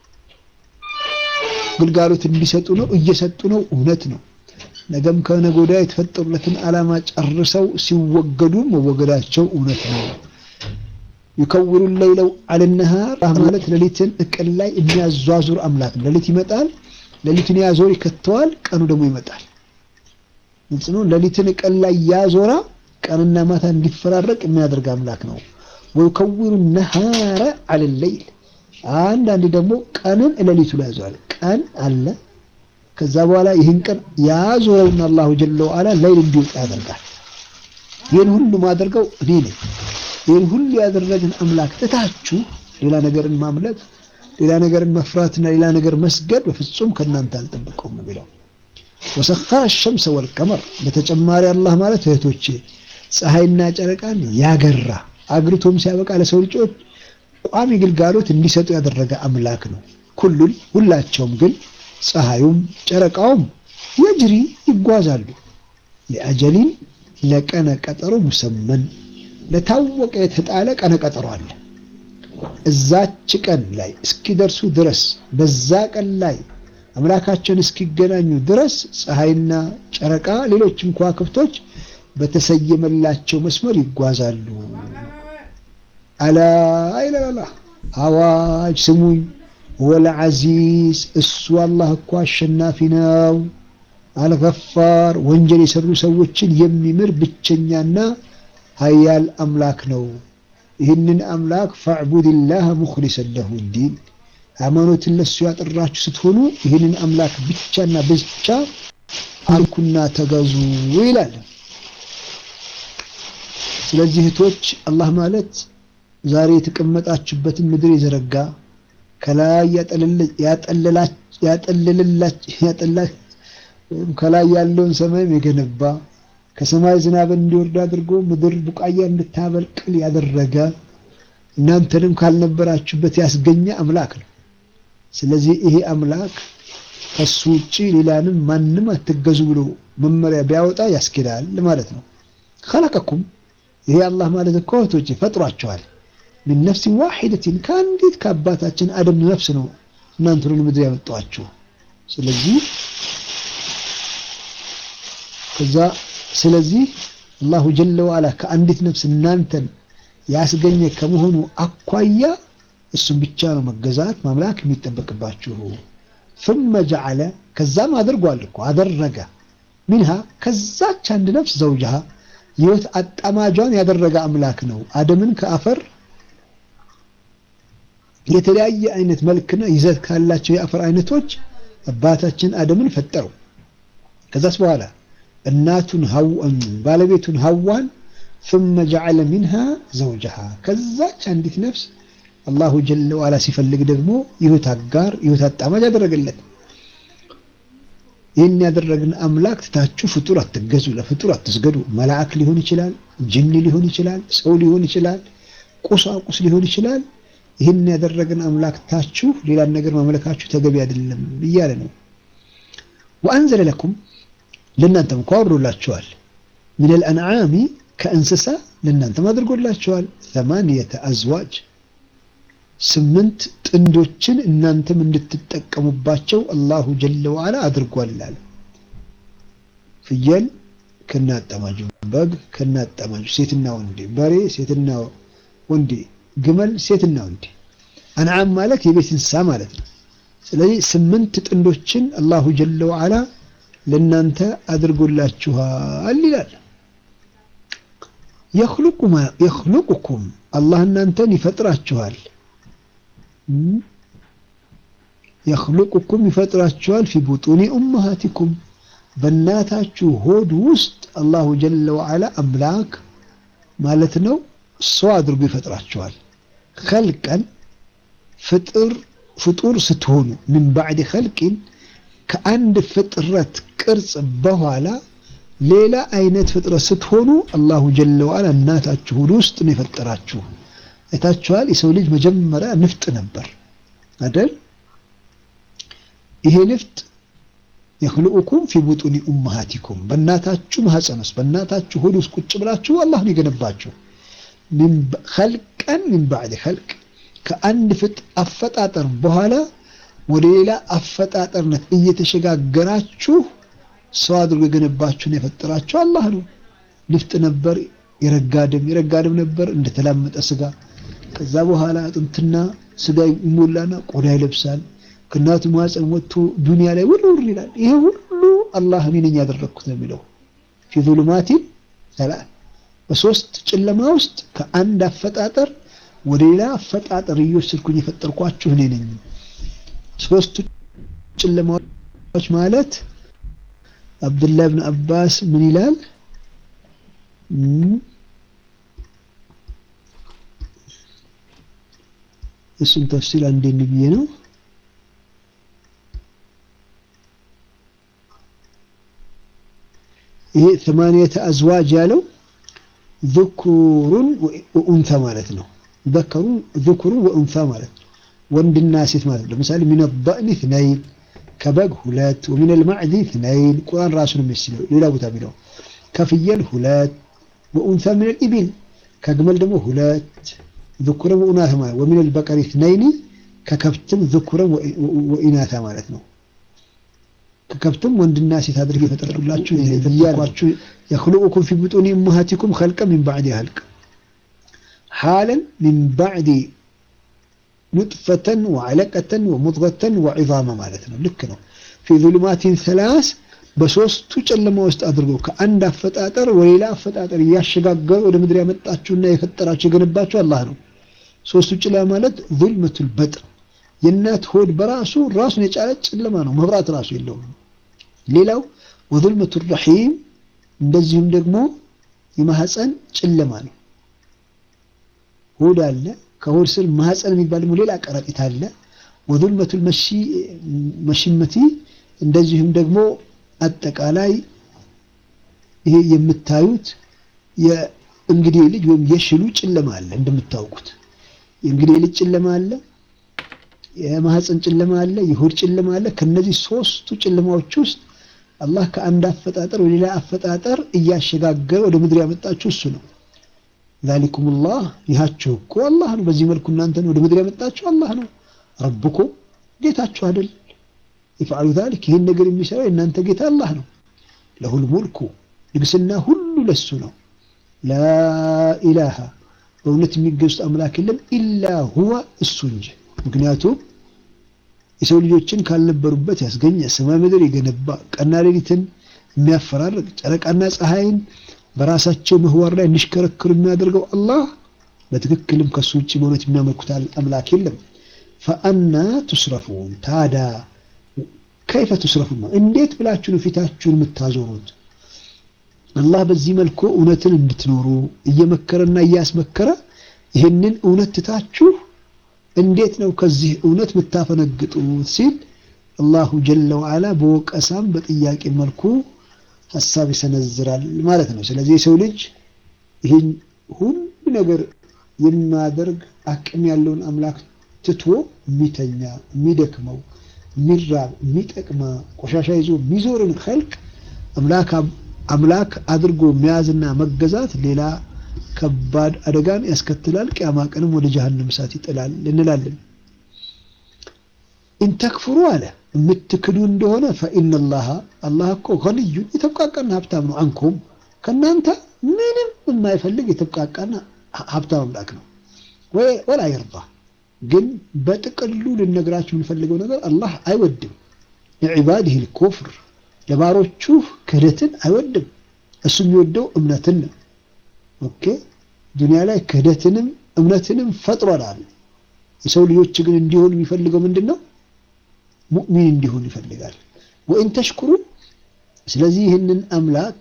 ግልጋሎት እንዲሰጡ ነው እየሰጡ ነው እውነት ነው ነገም ከነገ ወዲያ የተፈጠሩለትን ዓላማ ጨርሰው ሲወገዱ መወገዳቸው እውነት ነው ይከውሩ ለይለው አለነሃር ማለት ሌሊትን እቅል ላይ የሚያዟዙር አምላክ ነው ሌሊት ይመጣል ሌሊትን ያዞር ይከተዋል ቀኑ ደግሞ ይመጣል ግልጽ ነው ሌሊትን እቅል ላይ ያዞራ ቀንና ማታ እንዲፈራረቅ የሚያደርግ አምላክ ነው ወይከውሩ ነሃረ አለ ለይል አንዳንዴ ደግሞ ቀንን ሌሊቱ ላይ ያዘዋል ቀን አለ ከዛ በኋላ ይህን ቀን ያዞረውና አላሁ ጀለ ወዐላ ሌይል እንዲወጣ ያደርጋል ይህን ሁሉ ማደርገው እኔ ነኝ ይህን ሁሉ ያደረግን አምላክ ትታችሁ ሌላ ነገርን ማምለክ ሌላ ነገርን መፍራትና ሌላ ነገር መስገድ በፍጹም ከእናንተ አልጠብቀውም የሚለው ወሰኸረ ሸምሰ ወልቀመር በተጨማሪ አላህ ማለት እህቶቼ ፀሐይና ጨረቃን ያገራ አግርቶም ሲያበቃ ለሰው ልጆች ቋሚ ግልጋሎት እንዲሰጡ ያደረገ አምላክ ነው ኩሉን ሁላቸውም ግን ፀሐዩም ጨረቃውም የጅሪ ይጓዛሉ ለአጀሊን ለቀነ ቀጠሮ ሙሰመን ለታወቀ የተጣለ ቀነ ቀጠሮ አለ እዛች ቀን ላይ እስኪደርሱ ድረስ በዛ ቀን ላይ አምላካቸውን እስኪገናኙ ድረስ ፀሐይና ጨረቃ ሌሎችም ከዋክብቶች በተሰየመላቸው መስመር ይጓዛሉ አላ ይላላ አዋጅ ስሙኝ ወለ አዚዝ እሱ አላህ እኮ አሸናፊ ነው አልገፋር ወንጀል የሰሩ ሰዎችን የሚምር ብቸኛና ሀያል አምላክ ነው ይህንን አምላክ ፈዕቡድላህ ሙክሊሰን ለሁ ዲን ሃይማኖትን ለሱ ያጠራችሁ ስትሆኑ ይህንን አምላክ ብቻና ብቻ አልኩና ተገዙ ይላል ስለዚህ እህቶች አላህ ማለት ዛሬ የተቀመጣችሁበትን ምድር የዘረጋ ከላይ ያጠለላች ከላይ ያለውን ሰማይም የገነባ ከሰማይ ዝናብ እንዲወርድ አድርጎ ምድር ቡቃያ እንድታበቅል ያደረገ እናንተንም ካልነበራችሁበት ያስገኘ አምላክ ነው። ስለዚህ ይሄ አምላክ ከሱ ውጪ ሌላንም ማንም አትገዙ ብሎ መመሪያ ቢያወጣ ያስኬዳል ማለት ነው። ኸለቀኩም ይሄ አላህ ማለት እኮ እህቶቼ ፈጥሯቸዋል። ምን ነፍስ ዋሂደቲን ከአንዲት ከአባታችን አደም ነፍስ ነው እናንተን ምድር ያመጣችሁ። ስለዚህ ከዛ ስለዚህ አላሁ ጀለ ወዐላ ከአንዲት ነፍስ እናንተን ያስገኘ ከመሆኑ አኳያ እሱም ብቻ ነው መገዛት ማምላክ የሚጠበቅባችሁ። ثم جعل ከዛም አድርጓል እኮ አደረገ ሚንሃ ከዛች አንድ ነፍስ ዘውጅሃ ህይወት አጣማጇን ያደረገ አምላክ ነው። አደምን ከአፈር የተለያየ አይነት መልክና ይዘት ካላቸው የአፈር አይነቶች አባታችን አደምን ፈጠረው። ከዛስ በኋላ እናቱን ሀዋን ባለቤቱን ሀዋን ثم جعل منها زوجها ከዛች አንዲት ነፍስ አላሁ ጀለ ወዐላ ሲፈልግ ደግሞ ይሁት አጋር ይሁት አጣማጅ ያደረገለት። ይህን ያደረግን አምላክ ትታችሁ ፍጡር አትገዙ፣ ለፍጡር አትስገዱ። መልአክ ሊሆን ይችላል፣ ጅኒ ሊሆን ይችላል፣ ሰው ሊሆን ይችላል፣ ቁሳቁስ ሊሆን ይችላል። ይህን ያደረግን አምላክ ትታችሁ ሌላን ነገር ማምለካችሁ ተገቢ አይደለም እያለ ነው። ወአንዘለ ለኩም ለእናንተም እኮ አውርዶላችኋል ሚነል አንዓሚ ከእንስሳ ለእናንተም አድርጎላችኋል ሰማንየተ አዝዋጅ ስምንት ጥንዶችን እናንተም እንድትጠቀሙባቸው አላሁ ጀለ ወዐላ አድርጓል። ፍየል ከናጠማጁ፣ በግ ከናጠማጁ፣ ሴትና ወንዴ፣ በሬ ሴትና ወንዴ፣ ግመል ሴትና ወንዴ። አንዓም ማለት የቤት እንስሳ ማለት ነው። ስለዚህ ስምንት ጥንዶችን አላሁ ጀለ ወዓላ ለእናንተ አድርጎላችኋል ይላል። የኽሉቁኩም አላህ እናንተን ይፈጥራችኋል። የኽሉቁኩም ይፈጥራችኋል ፊ ቡጡኒ ኡመሃቲኩም በእናታችሁ ሆድ ውስጥ አላሁ ጀለ ወዓላ አምላክ ማለት ነው ሰው አድርጎ ይፈጥራችኋል። ኸልቀን ፍጥር ፍጡር ስትሆኑ ምን ባዕድ ኸልቂን ከአንድ ፍጥረት ቅርጽ በኋላ ሌላ አይነት ፍጥረት ስትሆኑ አላሁ ጀለ ወዓላ እናታችሁ ሆድ ውስጥ ነው የፈጠራችሁ። አይታችኋል። የሰው ልጅ መጀመሪያ ንፍጥ ነበር አይደል? ይሄ ንፍጥ የኽልኡኩም ፊ ቡጡኒ ኡመሃቲኩም በእናታችሁ ማህፀን ውስጥ በእናታችሁ ሆድ ውስጥ ቁጭ ብላችሁ አላህ ነው የገነባችሁ። ኸልቀን ሚን ባዕድ ኸልቅ ከአንድ ፍጥ አፈጣጠር በኋላ ወደ ሌላ አፈጣጠርነት እየተሸጋገራችሁ ሰው አድርጎ የገነባችሁን የፈጠራችሁ አላህ ነው። ንፍጥ ነበር፣ የረጋ ደም የረጋ ደም ነበር እንደተላመጠ ስጋ። ከዛ በኋላ አጥንትና ስጋ ይሞላና ቆዳ ይለብሳል። ከእናቱ ማህፀን ወጥቶ ዱንያ ላይ ውርውር ይላል። ይሄ ሁሉ አላህ እኔ ነኝ ያደረግኩት ነው የሚለው ፊ ዙሉማቲን ሰላም በሶስት ጨለማ ውስጥ ከአንድ አፈጣጠር ወደ ሌላ አፈጣጠር እየወሰድኩኝ የፈጠርኳችሁ እኔ ነኝ። ሶስቱ ጨለማዎች ማለት አብዱላህ ብን አባስ ምን ይላል? እሱን ተፍሲር አንዴ ብዬ ነው ይሄ ثمانية أزواج ያለው ذكور وأنثى ማለት ነው። ذكر ذكر وأنثى ማለት ነው። ወንድና ሴት ማለት ነው። ለምሳሌ من الضأن اثنين ከበግ ሁለት ومن المعز اثنين ቁርአን ራሱን የሚስለው ሌላ ቦታ የሚለው ከፍየል ሁለት وأنثى من الإبل ከግመል ደግሞ ሁለት ذكر وأناثى ማለት ومن البقر اثنين ከከብትም ذكر وإناث ማለት ነው። ከከብትም ወንድና ሴት አድርጌ የፈጠርኩላችሁ እያልኳችሁ የኽሉቁኩም ፊ ቡጡኒ ኡመሃቲኩም ኸልቀን ሚን ባዕድ ኸልቅ ሓለን ሚን ባዕድ ኑጥፈተን ወዐለቀተን ወሙድገተን ወዒዛማ ማለት ነው። ልክ ነው። ፊ ዙሉማቲን ሰላስ በሶስቱ ጨለማ ውስጥ አድርጎ ከአንድ አፈጣጠር ወደ ሌላ አፈጣጠር እያሸጋገሩ ወደ ምድር ያመጣችሁና የፈጠራችሁ የገነባችሁ አላህ ነው። ሶስቱ ጨለማ ማለት ዙልመቱል በጥን የእናት ሆድ በራሱ ራሱን የቻለ ጨለማ ነው። መብራት ራሱ የለውም። ሌላው ወዙልመቱ ረሒም እንደዚሁም ደግሞ የማህፀን ጨለማ ነው። ሆድ አለ። ከሆድ ስር ማህፀን የሚባል ደግሞ ሌላ ቀረጢት አለ። ወዙልመቱል መሽመቲ እንደዚሁም ደግሞ አጠቃላይ ይሄ የምታዩት የእንግዲህ ልጅ ወይም የሽሉ ጨለማ አለ። እንደምታውቁት የእንግዲህ ልጅ ጨለማ አለ። የማህፀን ጨለማ አለ፣ የሆድ ጨለማ አለ። ከነዚህ ሶስቱ ጨለማዎች ውስጥ አላህ ከአንድ አፈጣጠር ወደ ሌላ አፈጣጠር እያሸጋገረ ወደ ምድር ያመጣችሁ እሱ ነው። ዛሊኩሙላህ ይሃችሁ እኮ አላህ ነው። በዚህ መልኩ እናንተን ወደ ምድር ያመጣችሁ አላህ ነው። ረብኮ ጌታችሁ አይደል? ይፍዓሉ ዛሊክ ይህን ነገር የሚሰራው የእናንተ ጌታ አላህ ነው። ለሁል ሙልኩ ንግስና ሁሉ ለሱ ነው። ላኢላሃ በእውነት የሚገዙት አምላክ የለም ኢላ ሁዋ እሱ እንጂ ምክንያቱም የሰው ልጆችን ካልነበሩበት ያስገኘ ሰማይ ምድር የገነባ ቀንና ሌሊትን የሚያፈራርቅ ጨረቃና ፀሐይን በራሳቸው ምህዋር ላይ እንዲሽከረክሩ የሚያደርገው አላህ በትክክልም ከሱ ውጭ በእውነት የሚያመልኩት አምላክ የለም። ፈአና ቱስረፉን ታዳ ከይፈ ቱስረፉን ነው። እንዴት ብላችሁ ነው ፊታችሁን የምታዞሩት? አላህ በዚህ መልኩ እውነትን እንድትኖሩ እየመከረና እያስመከረ ይህንን እውነት ትታችሁ እንዴት ነው ከዚህ እውነት የምታፈነግጡት ሲል አላሁ ጀለ ወዓላ በወቀሳም በጥያቄ መልኩ ሀሳብ ይሰነዝራል ማለት ነው። ስለዚህ የሰው ልጅ ይህን ሁሉ ነገር የሚያደርግ አቅም ያለውን አምላክ ትቶ የሚተኛ የሚደክመው፣ የሚራብ፣ የሚጠቅማ ቆሻሻ ይዞ የሚዞርን ኸልቅ አምላክ አድርጎ መያዝና መገዛት ሌላ ከባድ አደጋን ያስከትላል። ቅያማ ቀንም ወደ ጀሀነም እሳት ይጥላል እንላለን። ኢንተክፍሩ አለ የምትክዱ እንደሆነ ፈኢነላሃ አላህ እኮ ገንዩን የተብቃቃና ሀብታም ነው። አንኩም ከእናንተ ምንም የማይፈልግ የተብቃቃና ሀብታም አምላክ ነው። ወላ ይርዳ ግን በጥቅሉ ልነግራችሁ የምንፈልገው ነገር አላህ አይወድም ለዒባዲህ ልኩፍር ለባሮቹ ክህደትን አይወድም። እሱ የሚወደው እምነትን ነው። ኦኬ ዱንያ ላይ ክህደትንም እምነትንም ፈጥሯል። የሰው ልጆች ግን እንዲሆኑ የሚፈልገው ምንድን ነው? ሙእሚን እንዲሆን ይፈልጋል። ወኢን ተሽኩሩ ስለዚህ ይህንን አምላክ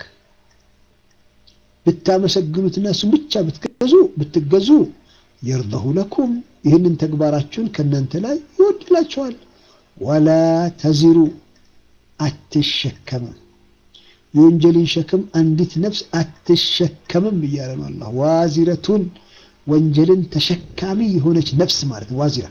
ብታመሰግኑትና እሱን ብቻ ብትገዙ ብትገዙ የርደሁ ለኩም ይህንን ተግባራችሁን ከእናንተ ላይ ይወድላችኋል። ወላ ተዚሩ አትሸከምም የወንጀልን ሸክም አንዲት ነፍስ አትሸከምም እያለ ነው አላህ። ዋዚረቱን ወንጀልን ተሸካሚ የሆነች ነፍስ ማለት ነው። ዋዚራ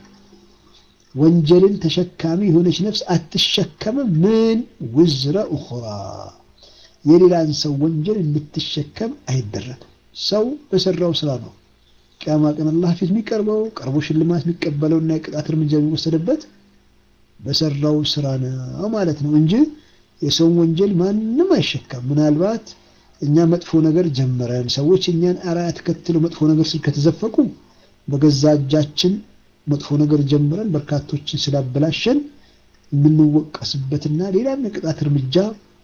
ወንጀልን ተሸካሚ የሆነች ነፍስ አትሸከምም። ምን ውዝረ ኡኽራ የሌላን ሰው ወንጀል እንድትሸከም አይደረግም። ሰው በሰራው ስራ ነው ቅያማ ቀን አላህ ፊት የሚቀርበው ቀርቦ ሽልማት የሚቀበለውና የቅጣት እርምጃ የሚወሰድበት በሰራው ስራ ነው ማለት ነው እንጂ የሰውን ወንጀል ማንም አይሸከም። ምናልባት እኛ መጥፎ ነገር ጀምረን ሰዎች እኛን አርአያ ተከትለው መጥፎ ነገር ስል ከተዘፈቁ በገዛ እጃችን መጥፎ ነገር ጀምረን በርካቶችን ስላበላሸን የምንወቀስበትና ሌላም የቅጣት እርምጃ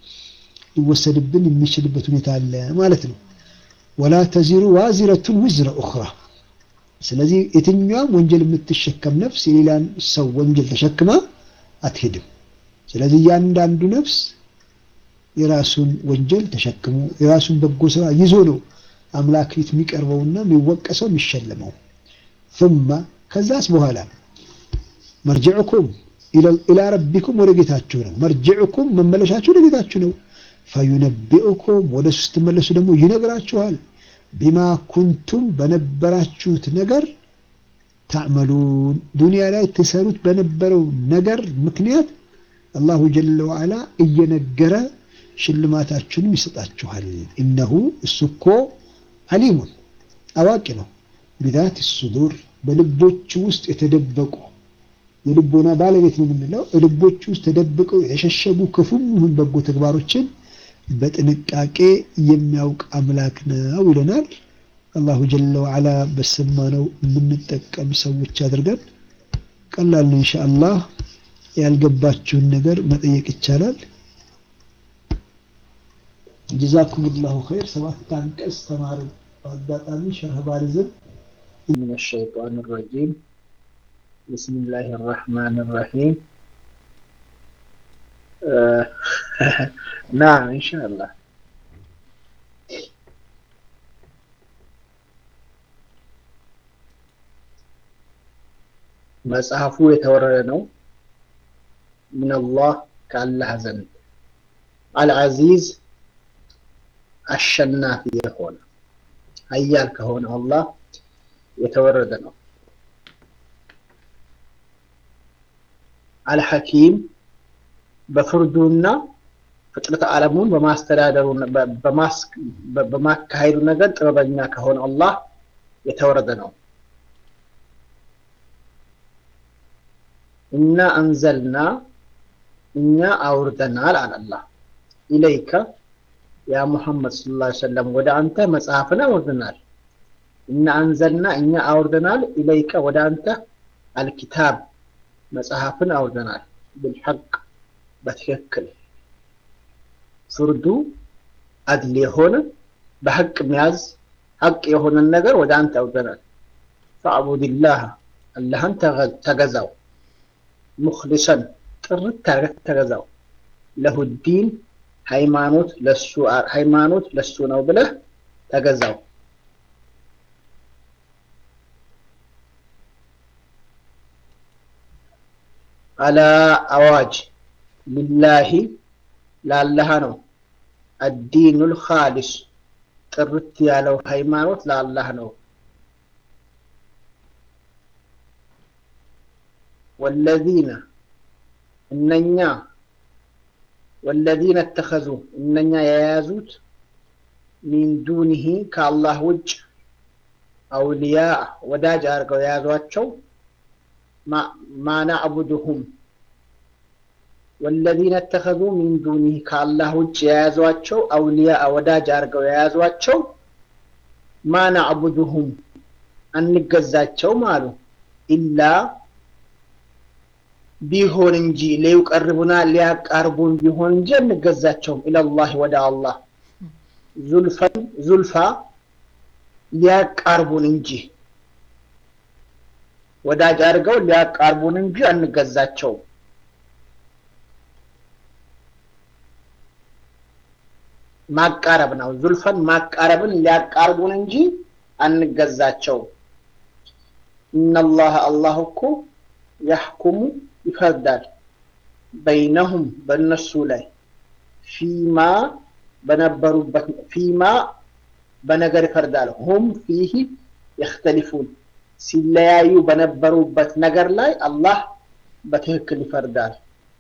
ሊወሰድብን የሚችልበት ሁኔታ አለ ማለት ነው። ወላ ተዚሩ ዋዚረቱን ውዝረ ኡኽራ። ስለዚህ የትኛዋም ወንጀል የምትሸከም ነፍስ የሌላን ሰው ወንጀል ተሸክማ አትሄድም። ስለዚህ እያንዳንዱ ነፍስ የራሱን ወንጀል ተሸክሞ የራሱን በጎ ስራ ይዞ ነው አምላክ ፊት የሚቀርበውና የሚወቀሰው የሚሸለመው። ثم ከዛስ በኋላ መርጅዕኩም ኢላ ረቢኩም ወደ ጌታችሁ ነው። መርጅዕኩም መመለሻችሁ ወደ ጌታችሁ ነው። ፈዩነቢኡኩም ወደ እሱ ስትመለሱ ደግሞ ይነግራችኋል። ቢማ ኩንቱም በነበራችሁት ነገር ታዕመሉን ዱንያ ላይ ትሰሩት በነበረው ነገር ምክንያት አላሁ ጀለ ወዓላ እየነገረ ሽልማታችሁንም ይሰጣችኋል። ኢነሁ እሱ እኮ አሊሙን አዋቂ ነው። ቢዛት ሱዱር በልቦች ውስጥ የተደበቁ የልቦና ባለቤት ነው የምንለው ልቦች ውስጥ ተደብቀው የሸሸጉ ክፉም ይሁን በጎ ተግባሮችን በጥንቃቄ የሚያውቅ አምላክ ነው ይለናል። አላሁ ጀለ ወዓላ በሰማነው የምንጠቀም ሰዎች አድርገን። ቀላል ነው ኢንሻአላህ። ያልገባችሁን ነገር መጠየቅ ይቻላል። ጀዛኩሙላሁ ኸይር። ሰባት አንቀጽ ተማሩ። በአጋጣሚ ሸርህ ባሪዝም من الشيطان الرجيم بسم الله الرحمن الرحيم آه نعم إن شاء الله መጽሐፉ የተወረደ ነው ሚነላህ ከአላህ ዘንድ አልዓዚዝ አሸናፊ የሆነ ሀያል ከሆነ አላህ የተወረደ ነው። አልሐኪም በፍርዱና ፍጥረት ዓለሙን በማስተዳደሩ በማካሄዱ ነገር ጥበበኛ ከሆነ አላህ የተወረደ ነው። እና አንዘልና እኛ አውርደናል አለ አላህ ኢለይከ ያ ሙሐመድ ሰለላሁ ዐለይሂ ወሰለም ወደ አንተ መጽሐፍን አውርደናል። እና አንዘልና እኛ አውርደናል ኢለይከ ወደ አንተ አልኪታብ መጽሐፍን አውርደናል ብልሐቅ በትክክል ፍርዱ አድል የሆነ በሐቅ ሚያዝ ሐቅ የሆነን ነገር ወደ አንተ አውርደናል። ፈዕቡድላህ አላህን ተገዛው ሙኽሊሰን ጥርት አድርገህ ተገዛው ለሁዲን ሃይማኖት ለሱ ሃይማኖት ለሱ ነው ብለህ ተገዛው። አላ አዋጅ ሊላሂ ለአላህ ነው። አዲኑል ኻሊስ ጥርት ያለው ሃይማኖት ለአላህ ነው። ወለዚነ እነኛ ወለዚነ እተኸዙ እነኛ የያዙት ሚን ዱኒሂ ከአላህ ውጭ አውልያ ወዳጅ አድርገው የያዟቸው ማ ናዕቡድሁም ወለዚነ ተኸዙ ሚን ዱኒህ ከአላህ ውጭ የያዟቸው አውሊያ ወዳጅ አድርገው የያዟቸው ማ ናዕቡዱሁም አንገዛቸውም አሉ ኢላ ቢሆን እንጂ ሊዩቀርቡና ሊያቃርቡን ቢሆን እንጂ አንገዛቸውም ኢለላህ ወደ አላህ ዙልፈን ዙልፋ ሊያቃርቡን እንጂ ወዳጅ አድርገው ሊያቃርቡን እንጂ አንገዛቸውም ማቃረብ ነው ዙልፈን ማቃረብን ሊያቃርቡን እንጂ አንገዛቸውም ኢነላህ አላህ እኮ ያሕኩሙ ይፈርዳል በይነሁም በእነሱ ላይ ፊማ በነበሩበት ፊማ በነገር ይፈርዳል ሁም ፊህ የክተሊፉን ሲለያዩ በነበሩበት ነገር ላይ አላህ በትክክል ይፈርዳል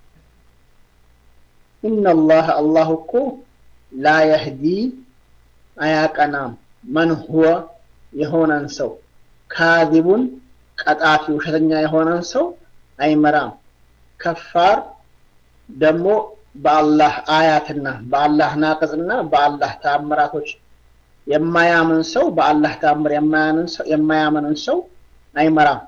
ኢነላህ አላህ እኮ ላ የህዲ አያቀናም መን ሁወ የሆነን ሰው ካዚቡን ቀጣፊ ውሸተኛ የሆነን ሰው አይመራም ከፋር ደግሞ በአላህ አያትና በአላህ ናቅጽና በአላህ ተአምራቶች የማያምን ሰው በአላህ ተአምር የማያምንን ሰው አይመራም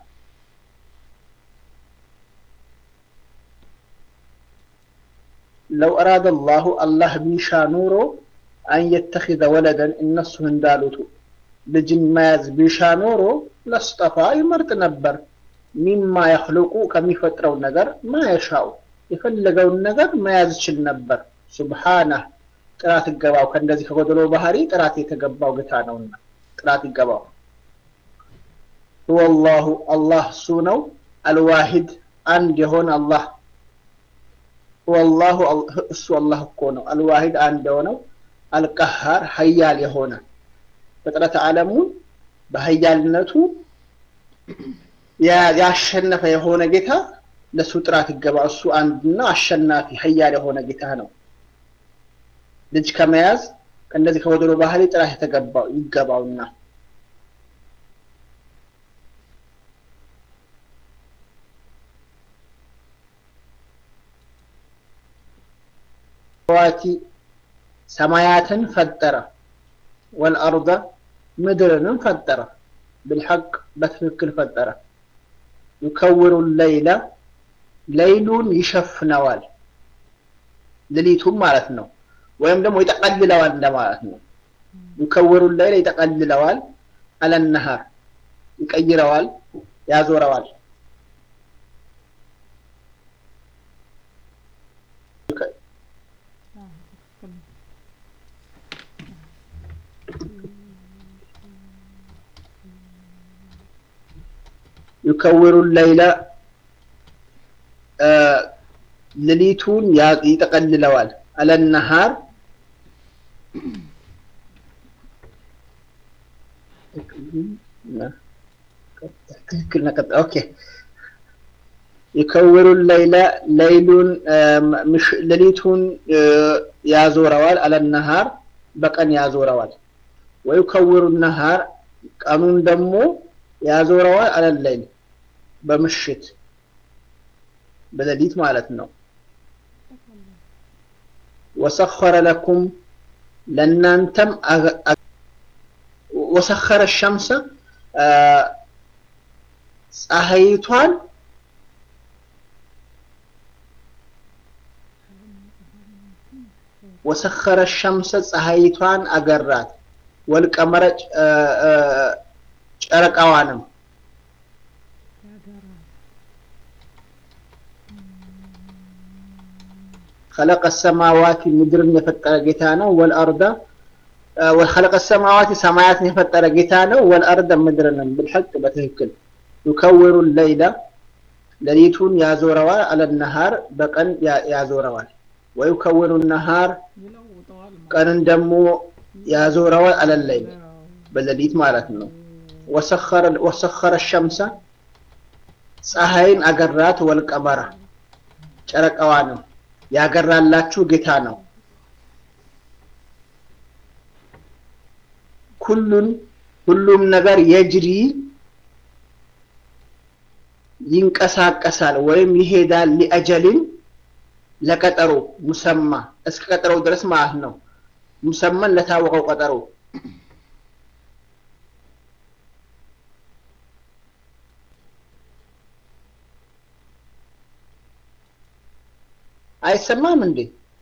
ለው አራደ አላሁ አላህ ቢሻ ኑሮ አን የተኪዘ ወለደን እነሱ እንዳሉቱ ልጅን መያዝ ቢሻ ኖሮ ለስጠፋ ይመርጥ ነበር ሚማ የክልቁ ከሚፈጥረው ነገር ማ የሻው የፈለገውን ነገር መያዝ ይችል ነበር ሱብሓነህ ጥራት ይገባው ከእንደዚህ ከጎደሎ ባህሪ ጥራት የተገባው ጌታ ነውና ጥራት ይገባው ሁወላሁ አላህ እሱ ነው አልዋሂድ አንድ የሆነ አላህ ሁወላሁ እሱ አላህ እኮ ነው አልዋሂድ አንድ የሆነው አልቀሃር ሀያል የሆነ ፍጥረት ዓለሙ በሀያልነቱ ያሸነፈ የሆነ ጌታ ለሱ ጥራት ይገባ እሱ አንድና አሸናፊ ሀያል የሆነ ጌታ ነው ልጅ ከመያዝ ከእነዚህ ከወደሎ ባህሪ ጥራት የተገባው ይገባውና ዋቲ ሰማያትን ፈጠረ ወልአርض ምድርንም ፈጠረ ብልሐቅ በትክክል ፈጠረ ዩከውሩ ለይለ ለይሉን ይሸፍነዋል ሌሊቱም ማለት ነው ወይም ደግሞ ይጠቀልለዋል እንደማለት ነው ዩከውሩ ለይለ ይጠቀልለዋል አለነሃር ይቀይረዋል ያዞረዋል ዩከውሩ ለይለ ሌሊቱን ይጠቀልለዋል አለነሃር ትክክል ነቀጥ ኦኬ ይከውሩ ለይለ ለይሉን ሌሊቱን ያዞረዋል አለነሃር በቀን ያዞረዋል ወይከውሩ ነሃር ቀኑን ደግሞ ያዞረዋል አለለይል በምሽት በሌሊት ማለት ነው ወሰኸረ ለኩም ለእናንተም ወሰኸረ ሸምሰ ፀሐይቷን ወሰኸረ ሸምሰ ፀሐይቷን አገራት ወልቀመረ ጨረቃዋንም خلق السماوات ምድርን የፈጠረ ጌታ ነው ወልአርዳ خلق السماوات ሰማያትን የፈጠረ ጌታ ነው ወልአርዳ ምድርንም بالحق በትክክል يكور الليل ሌሊቱን ያዞረዋል አለ ነሃር በቀን ያዞረዋል ወይከውሩ ነሃር ቀንን ደግሞ ያዞረዋል አለ ለይል በሌሊት ማለት ነው ወሰኸረ ሸምሰ ፀሐይን አገራት ወልቀመራ ጨረቃዋንም ያገራላችሁ ጌታ ነው ኩሉን ሁሉም ነገር የጅሪ ይንቀሳቀሳል ወይም ይሄዳል ሊአጀልን ለቀጠሮ ሙሰማ እስከ ቀጠሮው ድረስ ማለት ነው። ሙሰማን ለታወቀው ቀጠሮ አይሰማም እንዴ?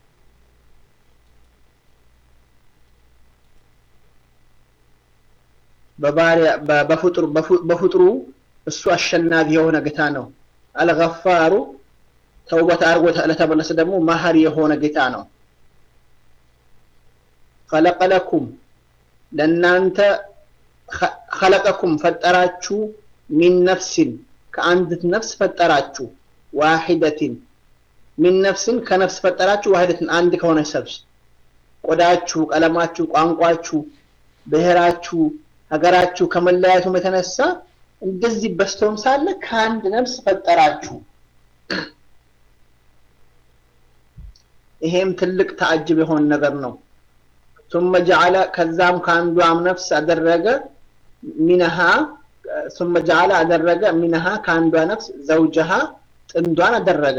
በባሪያ በፍጡር በፍጡሩ እሱ አሸናፊ የሆነ ጌታ ነው። አልገፋሩ ተውበት አድርጎ ለተመለሰ ደግሞ መሀሪ የሆነ ጌታ ነው። ኸለቀለኩም ለእናንተ ኸለቀኩም ፈጠራችሁ ሚን ነፍሲን ከአንዲት ነፍስ ፈጠራችሁ ዋሂደቲን ሚን ነፍስን ከነፍስ ፈጠራችሁ ዋሂደትን አንድ ከሆነ ሰብስ ቆዳችሁ፣ ቀለማችሁ፣ ቋንቋችሁ፣ ብሔራችሁ፣ ሀገራችሁ ከመለያየቱም የተነሳ እንደዚህ በስተውም ሳለ ከአንድ ነፍስ ፈጠራችሁ። ይሄም ትልቅ ተአጅብ የሆነ ነገር ነው። ثم جعل ከዛም ከአንዷም ነፍስ አደረገ ሚነሃ ثم جعل አደረገ ሚነሃ ከአንዷ ነፍስ ዘውጀሃ ጥንዷን አደረገ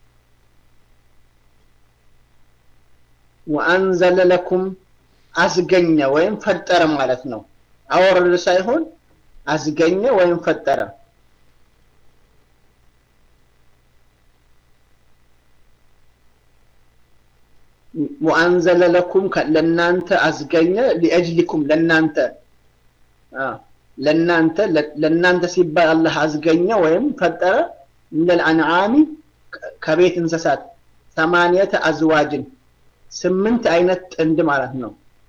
ወአንዘለ ለኩም አስገኘ ወይም ፈጠረ ማለት ነው። አወረደ ሳይሆን አስገኘ ወይም ፈጠረ። ወአንዘለ ለኩም ለናንተ አስገኘ ሊአጅሊኩም ለናንተ ለናንተ ለናንተ ሲባል አላህ አስገኘ ወይም ፈጠረ ሚነል አንዓሚ ከቤት እንስሳት ሰማንየተ አዝዋጅን ስምንት አይነት ጥንድ ማለት ነው።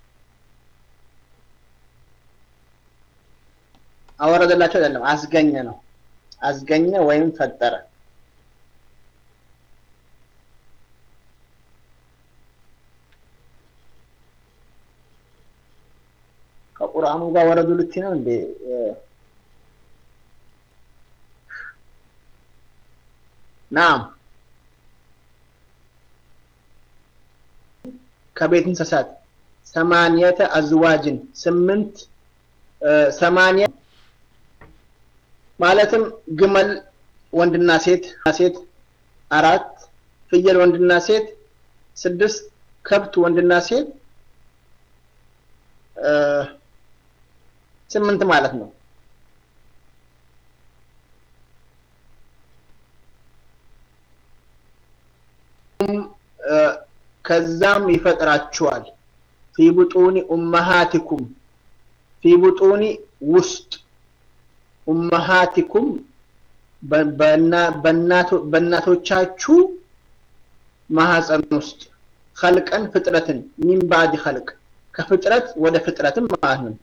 አወረደላቸው አይደለም፣ አስገኘ ነው። አስገኘ ወይም ፈጠረ። ከቁርአኑ ጋር ወረዱ ልቲ ነው እንዴ? ናም ከቤት እንስሳት ሰማንየተ አዝዋጅን ስምንት ሰማንያ ማለትም ግመል ወንድና ሴት ሴት አራት ፍየል ወንድና ሴት ስድስት ከብት ወንድና ሴት ስምንት ማለት ነው። ከዛም ይፈጥራችኋል ፊ ቡጡኒ ኡመሃቲኩም ፊ ቡጡኒ ውስጥ ኡመሃቲኩም በእናቶቻችሁ ማህፀን ውስጥ ኸልቀን ፍጥረትን ሚን ባዕድ ኸልቅ ከፍጥረት ወደ ፍጥረትም ማለት ነው።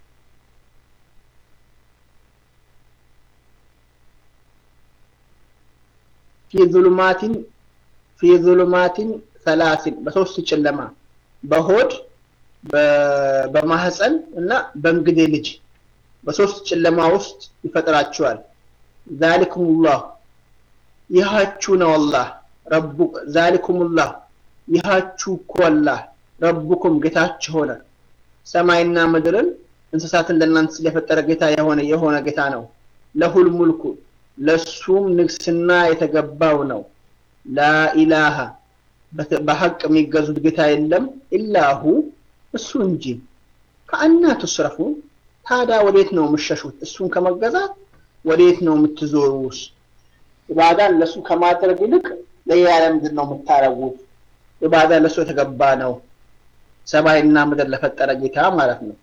ፊ ዙሉማቲን ፊ ዙሉማቲን ሰላሲን በሶስት ጨለማ በሆድ በማህፀን እና በእንግዴ ልጅ በሶስት ጨለማ ውስጥ ይፈጥራችኋል። ዛሊኩሙላህ ይሃችሁ ነው አላህ ረቡ ዛሊኩሙላህ ይሃችሁ እኮ አላህ ረቡኩም ጌታችሁ ሆነ ሰማይና ምድርን እንስሳትን ለእናንተ ስለፈጠረ ጌታ የሆነ የሆነ ጌታ ነው። ለሁል ሙልኩ ለሱም ንግስና የተገባው ነው። ላኢላሃ በሐቅ የሚገዙት ጌታ የለም ኢላሁ እሱ እንጂ። ከአና ትስረፉ ታዲያ ወዴት ነው የምሸሹት? እሱን ከመገዛት ወዴት ነው የምትዞሩስ? ኢባዳን ለሱ ከማድረግ ይልቅ ለሌላ ለምንድን ነው የምታረጉት? ኢባዳ ለሱ የተገባ ነው። ሰማይና ምድር ለፈጠረ ጌታ ማለት ነው።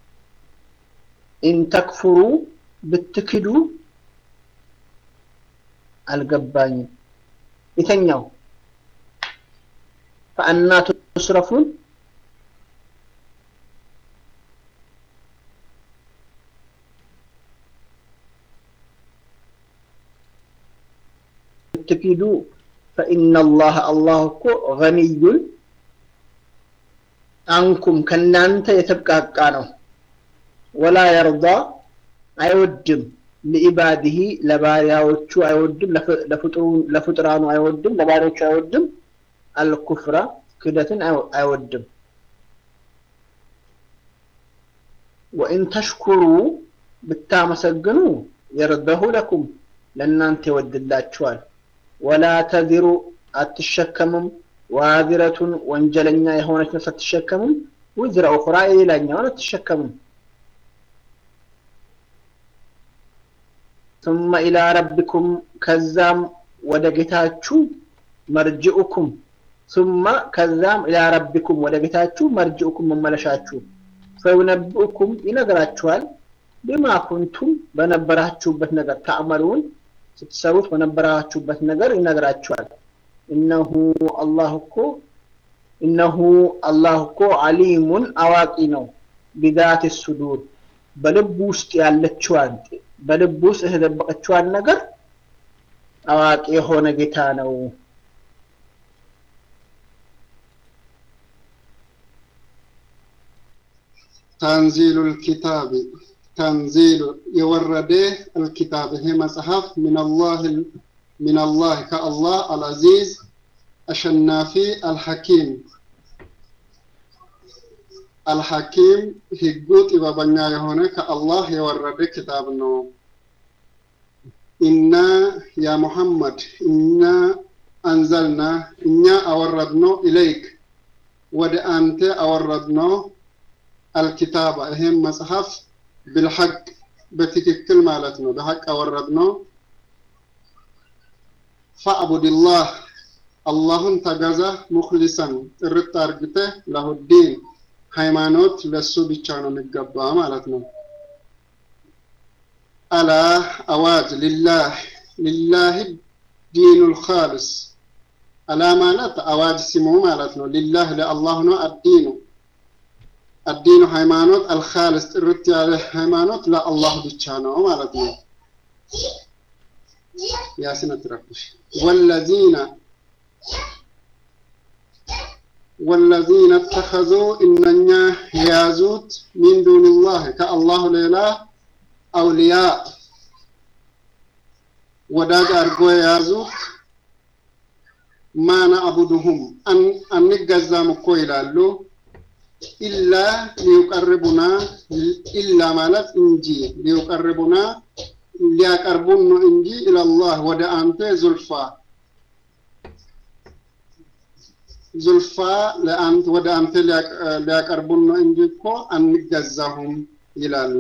ኢንተክፍሩ ብትክዱ አልገባኝም። የተኛው ፈአና ቱስረፉን ብትክዱ ፈኢነ አላህ አላህ እኮ ገኒዩን አንኩም ከናንተ የተብቃቃ ነው። ወላ የርዳ አይወድም ለኢባዲሂ ለባሪያዎቹ አይወድም፣ ለፍጡራኑ አይወድም፣ ለባሪያዎቹ አይወድም። አልኩፍራ ክደትን አይወድም። ወኢን ተሽኩሩ ብታመሰግኑ የርደሁ ለኩም ለእናንተ ይወድላችኋል። ወላ ተዚሩ አትሸከምም። ዋዚረቱን ወንጀለኛ የሆነች ነፍስ አትሸከምም። ውዝረ ኡኽራ የሌላኛውን አትሸከምም። ثم إلى ربكم ከዛም ወደ ጌታችሁ መርጅኡኩም ثم ከዛም ኢላ ረቢኩም ወደ ጌታችሁ መርጅኡኩም መመለሻችሁ ፈዩነብኡኩም ይነግራችኋል ቢማ ኩንቱም በነበራችሁበት ነገር ተዕመሉን ስትሰሩት በነበራችሁበት ነገር ይነግራችኋል እነሁ አላህ እኮ እነሁ አላህ እኮ አሊሙን አዋቂ ነው ቢዛት ሱዱር በልብ ውስጥ ያለችዋን በልብ ውስጥ የተደበቀችዋን ነገር አዋቂ የሆነ ጌታ ነው تنزيل الكتاب تنزيل يورد الكتاب هي مصحف من الله من الله كالله العزيز الشنافي الحكيم الحكيم هجوت إبابنا يهونه كالله يورد كتاب نو إنا يا محمد إنا أنزلنا إنا أوردنا إليك ود أنت أوردنا الكتاب ይሄም መጽሐፍ بالحق በትክክል ማለት ነው በሐቅ አወረድ ነው فاعبد الله አላህን ተገዛ ሙክሊሰን ጥርት አርግተህ ለሁዲን ሃይማኖት ለሱ ብቻ ነው የሚገባ ማለት ነው አላ አዋጅ ሊላህ ሊላህ ዲኑ ልካልስ አላ ማለት አዋጅ ስሙ ማለት ነው ሊላህ ለአላህ ነው አዲኑ الدين ሃይማኖት አልኻልስ ጥርት ያለ ሃይማኖት ለአላህ ብቻ ነው ማለት ነው ያስነ ትረፍሽ ወለዚነ والذين اتخذوا إننا يازوت من دون الله كالله ليلا أولياء وداج أرجو يازوت ما نعبدهم أن أن نجزا مكويلا له ኢላ ሊዩቀርቡና ኢላ ማለት እንጂ ሊዩቀርቡና ሊያቀርቡን ነው እንጂ ኢላላህ ወደ አንተ ዙልፋ ዙልፋ ለአንተ ወደ አንተ ሊያቀርቡን ነው እንጂ እኮ አንገዛሁም ይላሉ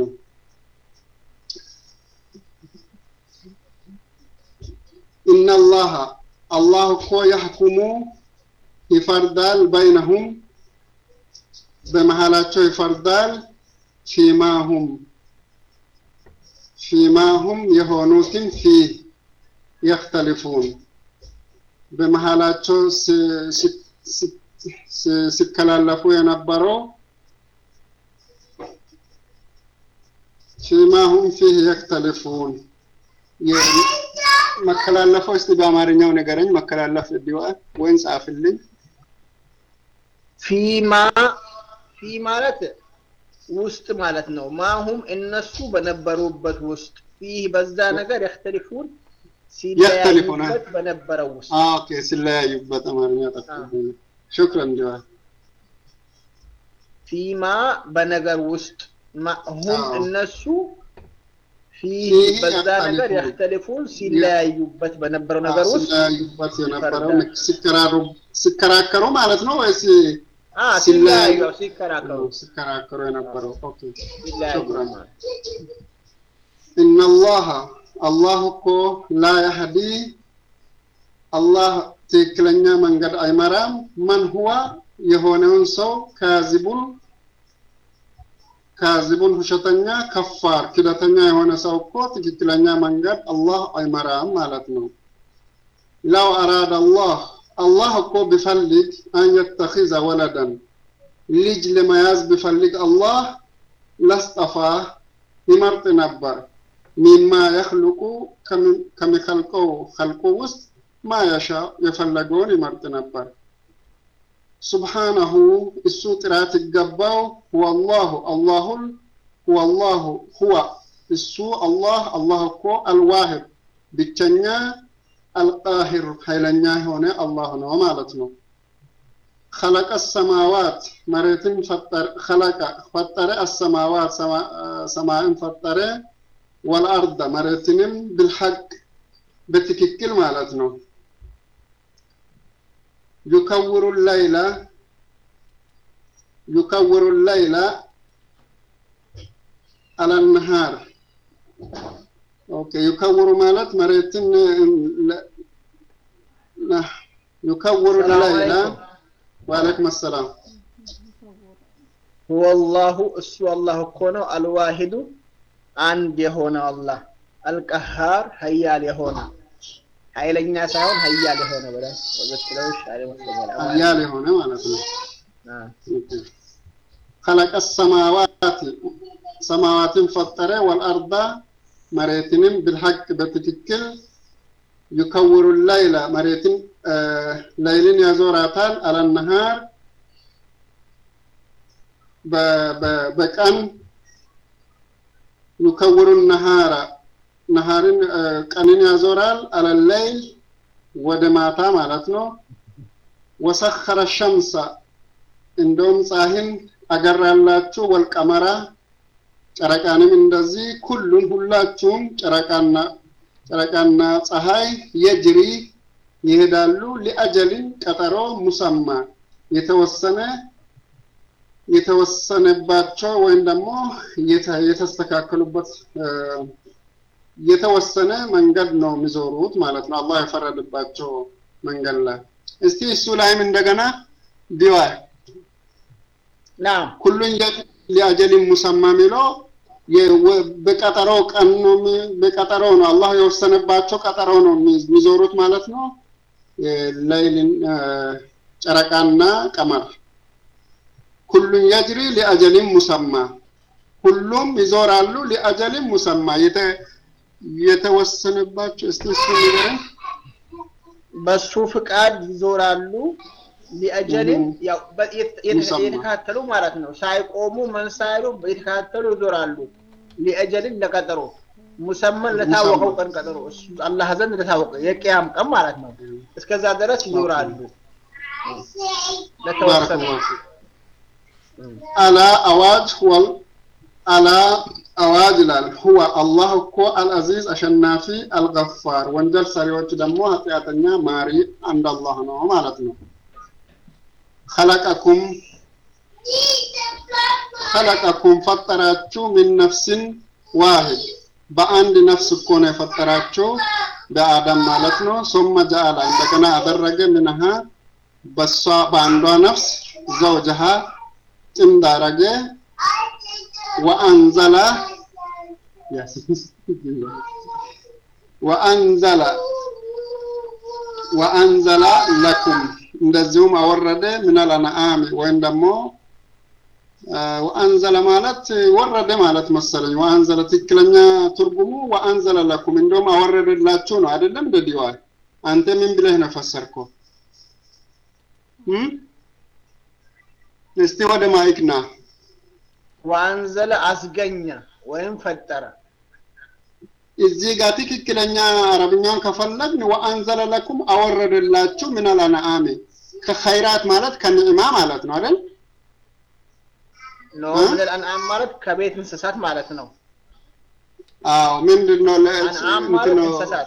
ኢነላሃ አላህ እኮ ያሕኩሙ ይፈርዳል በይነሁም በመሃላቸው ይፈርዳል ፊማሁም ፊማሁም የሆኑትን ፊ የክተሊፉን በመሃላቸው ሲከላለፉ የነበረው ፊማሁም ፊህ የክተሊፉን መከላለፈው እስቲ በአማርኛው ነገረኝ መከላለፍ ቢዋል ወይም ጻፍልኝ ፊማ ፊ ማለት ውስጥ ማለት ነው ማሁም እነሱ በነበሩበት ውስጥ ፊህ በዛ ነገር የክተሊፉን ሲለያዩበት በነበረው ውስጥ ኦኬ ሲለያዩበት አማርኛ ጠፋብኝ ሹክረን ጀዋል ፊማ በነገር ውስጥ ሁም እነሱ ፊህ በዛ ነገር የክተሊፉን ሲለያዩበት በነበረው ነገር ውስጥ ሲለያዩበት የነበረው ሲከራከሩ ማለት ነው ወይስ ሲለያዩ ሲከራከሩ ሲከራከሩ የነበረው ኦኬ ሲለያዩ ሹክራን ኢነላህ አላህ እኮ ላ ያህዲ አላህ ትክክለኛ መንገድ አይመራም መን ሁዋ የሆነውን ሰው ካዚቡን ካዚቡን ውሸተኛ ከፋር ክደተኛ የሆነ ሰው እኮ ትክክለኛ መንገድ አላህ አይመራም ማለት ነው ለው አራድ አላህ አላህ እኮ ቢፈልግ አን የተኺዘ ወለደን ልጅ ለመያዝ ቢፈልግ አላህ ለስጠፋ ይመርጥ ነበር ሚማ የኽልቁ ከሚከልቀው ኸልቁ ውስጥ ማ የሻ የፈለገውን ይመርጥ ነበር ሱብሓነሁ እሱ ጥራት ይገባው ሁወላሁ አላሁል ሁወላሁ ሁወ እሱ አላህ አላህ እኮ አልዋሂድ ብቸኛ አልቃሂር ኃይለኛ የሆነ አላህ ነው ማለት ነው خلق السماوات መሬትን ፈጠረ خلق ፈጠረ السماوات ሰማይን ፈጠረ ወልአርደ መሬትንም ብልሐቅ በትክክል ማለት ነው ዩከውሩ ላይላ ዩከውሩ ላይላ አለነሃር ኦኬ ዩከውሩ ማለት መሬትን ለ- ለ- ዩከውሩ ሰላም ላይላ አለይኩም። ወአለይኩም ሰላም ሁወ አላሁ እሱ አላህ እኮ ነው አልዋሂዱ አንድ የሆነ አላህ አልቀሃር ሀያል የሆነ ኃይለኛ ሳይሆን ሀያል የሆነ ብለን ብትለው ይሻል ይመስለኛል። ሀያል የሆነ ማለት ነው አዎ። خلق السماوات ሰማዋትን ፈጠረ ወልአርዳ መሬትንም ብልሐቅ በትክክል ዩከውሩ ላይላ መሬትን አ፣ ላይልን ያዞራታል አለነሃር በ- በ- በቀን ዩከውሩ ነሃራ ነሃርን አ፣ ቀንን ያዞራል አለለይል ወደ ማታ ማለት ነው ወሰኸረ ሸምሰ እንደውም ፀሐይን አገራላችሁ ወልቀመራ ጨረቃንም እንደዚህ ኩሉን ሁላችሁም ጨረቃና ጨረቃና ፀሐይ የጅሪ ይሄዳሉ ሊአጀልን ቀጠሮ ሙሰማ የተወሰነ የተወሰነባቸው ወይም ደግሞ የተ- የተስተካከሉበት እ፣ የተወሰነ መንገድ ነው የሚዞሩት ማለት ነው። አላህ የፈረደባቸው መንገድ ላይ እስቲ እሱ ላይም እንደገና ዲዋይ ናም ኩሉን የ- ሊአጀሊን ሙሰማ የሚለው የወ- በቀጠሮ ቀን ነው የሚ- በቀጠሮ ነው አላህ የወሰነባቸው ቀጠሮ ነው የሚ- የሚዞሩት ማለት ነው። ሌይልን ጨረቃና ቀመር ኩሉን የጅሪ ሊአጀሊን ሙሰማ ሁሉም ይዞራሉ ሊአጀሊን ሙሰማ የተ- የተወሰነባቸው እስቲ እሱ ንገረኝ። በሱ ፍቃድ ይዞራሉ ሊአጀልን Mhm. ያው በ- የት- የት- ሙሰማ። የተካተሉ ማለት ነው። ሳይቆሙ ምን ሳይሉ የተካተሉ ይዞራሉ ሊአጀልን ለቀጠሮ ሙሰመን ለታወቀው ሙሰማ። ቀን ቀጠሮ እሱ አላህ ዘንድ ለታወቀ የቅያም ቀን ማለት ነው። እስከዛ ድረስ ይዞራሉ ለተወሰነ ባረከላሁ ፊክ። አላ አዋጅ ወል አላ አዋጅ ይላል ሁወ አላህ እኮ አልአዚዝ አሸናፊ አልገፋር ወንጀል ሰሪዎች ደግሞ ኃጢአተኛ ማሪ አንድ አላህ ነው ማለት ነው ኸለቀኩም ኸለቀኩም ፈጠራችሁ ሚን ነፍስን ዋሂድ በአንድ ነፍስ እኮ ነው የፈጠራችሁ በአዳም ማለት ነው ሶመ ጀአላ እንደገና አደረገ ምንሃ በሷ በአንዷ ነፍስ ዘውጀሃ ጥንድ አረገ ወአንዘላ ወአንዘላ ወአንዘላ ለኩም እንደዚሁም አወረደ ሚነል አንዓም ወይም ደግሞ አ፣ ወአንዘለ ማለት ወረደ ማለት መሰለኝ። ወአንዘለ ትክክለኛ ትርጉሙ ወአንዘለ ለኩም እንደውም አወረደላችሁ ነው አይደለም? ደዲዋል አንተ ምን ብለህ ነው ፈሰርከው? እም? እስቲ ወደ ማይክ ና። ወአንዘለ አስገኘ ወይም ፈጠረ እዚህ ጋር ትክክለኛ አረብኛውን ከፈለግን ወአንዘለ ለኩም አወረደላችሁ ሚነል አንዓም ከኸይራት ማለት ከንዕማ ማለት ነው አይደል? ነው እ? ሚነል አንዓም ማለት ከቤት እንስሳት ማለት ነው። አዎ ምንድን ነው ለ- አንዓም እንትን ማለት ነው እንስሳት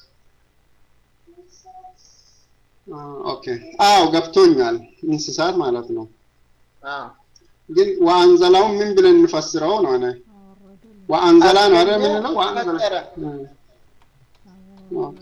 አ፣ ኦኬ አዎ ገብቶኛል። እንስሳት ማለት ነው። አዎ ግን ወአንዘላውን ምን ብለን እንፈስረው ነው? እኔ ወአንዘላ ነው አይደል የምንለው? ወአንዘላ ፈጠረ። እ፣ ኦኬ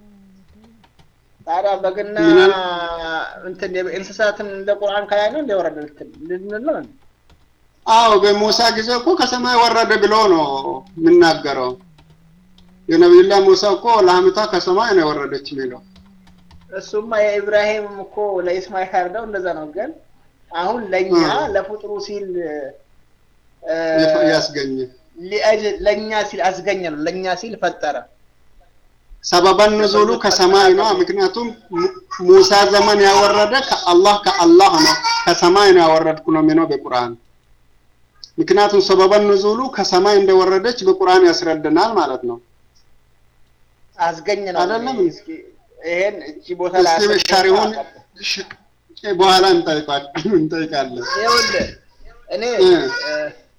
ታዲያ በግና ሚነል- እንትን እንስሳትን እንደ ቁርአን ከላይ ነው እንደወረደ ልንል ነው እንዴ? አዎ በሙሳ ጊዜ እኮ ከሰማይ ወረደ ብሎ ነው የምናገረው። የነቢዩላህ ሙሳ እኮ ላምቷ ከሰማይ ነው የወረደች የሚለው እሱማ የኢብራሂም እኮ ለኢስማኤል ያርደው እንደዛ ነው። ግን አሁን ለኛ እ። ለፍጥሩ ሲል እ፣ የፈ- ያስገኘ ሊአጅ- ለኛ ሲል አስገኘ ነው። ለኛ ሲል ፈጠረ። ሰበበን ኑዙሉ ከሰማይ ነው። ምክንያቱም mu- ሙሳ ዘመን ያወረደ ከአላህ ከአላህ ነው ከሰማይ ነው ያወረድኩ ነው የሚለው በቁርአን። ምክንያቱም ሰበበን ኑዙሉ ከሰማይ እንደወረደች በቁርአን ያስረድናል ማለት ነው። አስገኘ ነው። አይደለም? እስኪ ይሄን እቺ ቦታ ላይ እስቲ አስገኘ ሻሪውን ነው። ሽ- በኋላ እንጠይቃል- እንጠይቃለን። ይኸውልህ እኔ እ። እ፣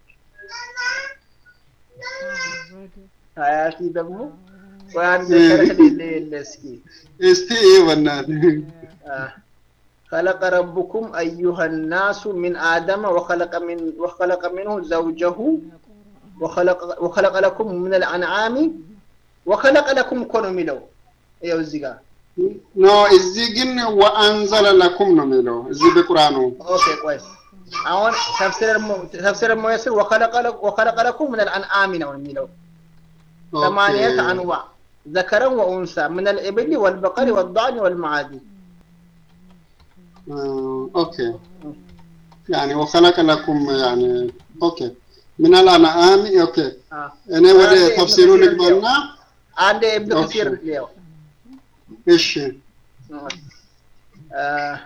ሀያቲ ደግሞ ቆይ አንድ እ። ሸርህ ሌለ የለ እስኪ እስቲ ይህ በእናትህ አ፣ خلق ربكم أيها الناس من آدم وخلق من وخلق منه زوجه وخلق وخلق لكم من الأنعام وخلق لكم كونوا ميلو يا وزيغا ኖ እዚህ ግን ወአንዘለ ለኩም ነው የሚለው እዚህ በቁርአኑ اوكي كويس አሁን ተፍሲር ተፍሲር ሙያስር وخلق لك- وخلق لكم من الأنعام ነው የሚለው ثمانية ኦኬ። أنواع ذكرا وأنثى من الإبل والبقر والضأن والمعاد آه، اوكي يعني وخلق لكم يعني اوكي من الانعام اوكي آه. እኔ ወደ አንዴ ኢብኑ ተፍሲሩ ከሲር ልግባና አንድ ኢብኑ ኦኬ። ከሲር ሊያው እሺ آه.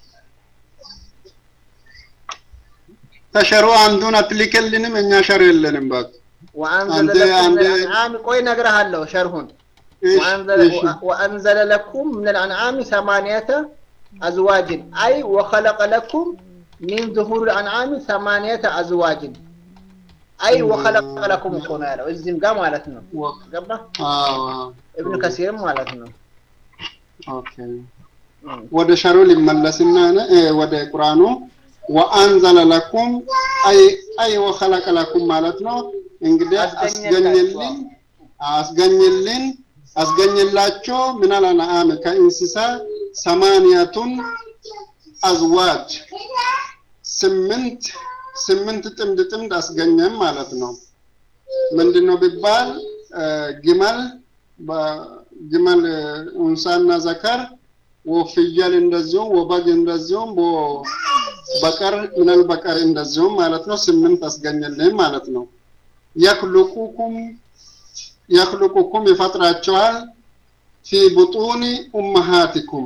ተሸሩ አንዱን አትልክልንም እኛ ሸር የለንም ባክ وأنزل አንተ- لكم من አንተ- الأنعام ቆይ እነግርሃለሁ ሸርሁን እሺ وأنزل, እሺ وأنزل لكم من الأنعام ثمانية أزواج أي وخلق لكم من ظهور الأنعام ثمانية أزواج أي وخلق لكم كون ያለው እዚህም ጋር ማለት ነው ወ- ገባ አዎ ኢብኑ ከሲርም ማለት ነው ኦኬ ወደ ሸሩ ሊመለስና እ፣ ወደ ቁርአኑ ወአንዘለ ለኩም አይ አይ ወኸለቀ ለኩም ማለት ነው እንግዲህ አስገኘላችሁ። አስገኝልን አስገኝልን አስገኝላቸው ምናል አንዓም ከእንስሳ ሰማንያቱን አዝዋጅ ስምንት ስምንት ጥምድ ጥምድ አስገኘም ማለት ነው ምንድን ነው ቢባል እ፣ ግመል በግመል እ፣ እንሳና ዘከር ወፍየል እንደዚሁም ወበግ እንደዚሁም ወ- በቀር ምናል በቀር እንደዚሁም ማለት ነው ስምንት አስገኘልን ማለት ነው የክልቁኩም የክልቁኩም ይፈጥራቸዋል ፊ ቡጡኒ ኡመሃቲኩም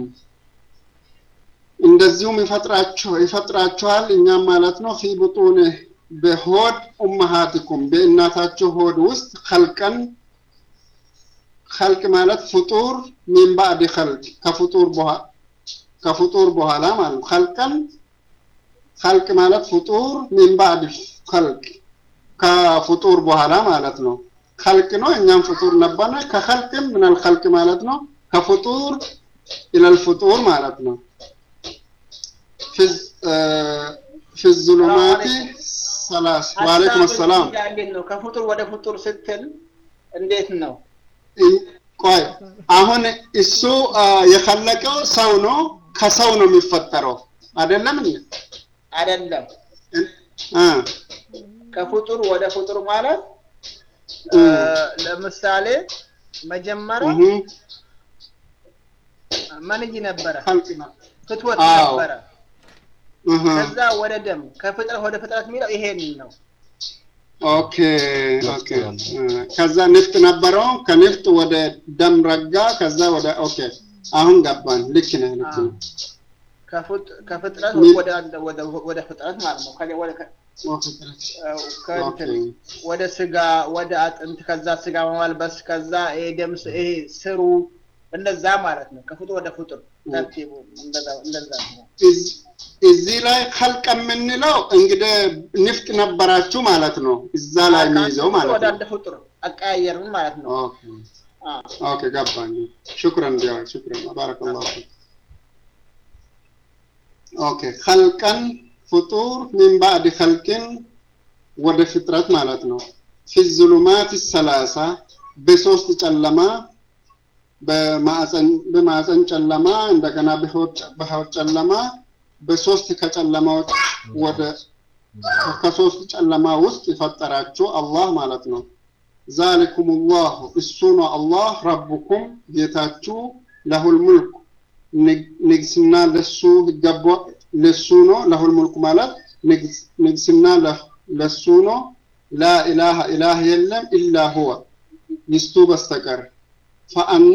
እንደዚሁም ይፈጥራቸው ይፈጥራቸዋል እኛም ማለት ነው ፊ ቡጡኒ በሆድ ኡመሃቲኩም በእናታቸው ሆድ ውስጥ ኸልቀን ኸልቅ ማለት ፍጡር ሚን ባዕድ ኸልቅ ከፍጡር በኋላ ከፍጡር በኋላ ማለት ነው ኸልቀን ኸልቅ ማለት ፍጡር ሚን ባዕድ ኸልቅ ከፍጡር በኋላ ማለት ነው ኸልቅ ነው እኛም ፍጡር ነበርነ ከኸልቅም ምናል ኸልቅ ማለት ነው ከፍጡር ኢለል ፍጡር ማለት ነው ፊዝ- እ፣ ፊ ዙሉማቲ ሰላስ ወአለይኩም ሰላም ሀሳብ እንዴት ነው ከፍጡር ወደ ፍጡር ስትል እንዴት ነው ቆይ አሁን እሱ አ፣ የፈለቀው ሰው ነው ከሰው ነው የሚፈጠረው አይደለም እንዴ አይደለም አ ከፍጡር ወደ ፍጡር ማለት እ። ለምሳሌ መጀመሪያ እህ መንይ ነበረ ኸልቅ ነው ፍትወት አዎ። ነበረ እህ ከዛ ወደ ደም ከፍጥረት ወደ ፍጥረት የሚለው ይሄን ነው ኦኬ ኦኬ እ፣ ከዛ ንፍጥ ነበረው ከንፍጥ ወደ ደም ረጋ ከዛ ወደ ኦኬ አሁን ገባን ልክ ነህ ልክ ነህ ከፍጥ- ከፍጥረት ሚ- ወደ አንድ- ወደ- ወደ ፍጥረት ማለት ነው ከ- ወደ ከ- ኦኬ ከእንትን ወደ ስጋ ወደ አጥንት ከዛ ስጋ መማልበስ ከዛ ይሄ ደም ስ- ይሄ ስሩ እንደዛ ማለት ነው ከፍጡር ወደ ፍጡር ተርቲቡ እንደዛ እንደዛ ነው እዝ- እዚህ ላይ ኸልቅ የምንለው እንግዲህ ንፍጥ ነበራችሁ ማለት ነው እዛ ላይ የሚይዘው ከአንድ ፍጡር ማለት ወደ ነው አንድ ፍጡር አቀያየርን ማለት ነው ኦኬ አ፣ ኦኬ ገባኝ ሽክረን ዲያ ሽክረን ባረከላሁ ፊክ ኦኬ ኸልቀን ፍጡር ሚን ባዕድ ኸልቅን ወደ ፍጥረት ማለት ነው ፊ ዙሉማት ሰላሳ በሶስት ጨለማ በማዕፀን በማዕፀን ጨለማ እንደገና በሆድ በሆድ ጨለማ በሶስት ከጨለማዎች ወደ ከሶስት ጨለማ ውስጥ የፈጠራችሁ አላህ ማለት ነው ዛሊኩም ላሁ እሱ ነው አላህ ረቡኩም ጌታችሁ ለሁል ሙልክ ንግ- ንግስና ለሱ ይገባ ለሱ ነው ለሁል ሙልክ ማለት ንግስ- ንግስና ለ- ለሱ ነው ላኢላሃ ኢላህ የለም ኢላ ሁወ ይስቱ በስተቀር ፈአና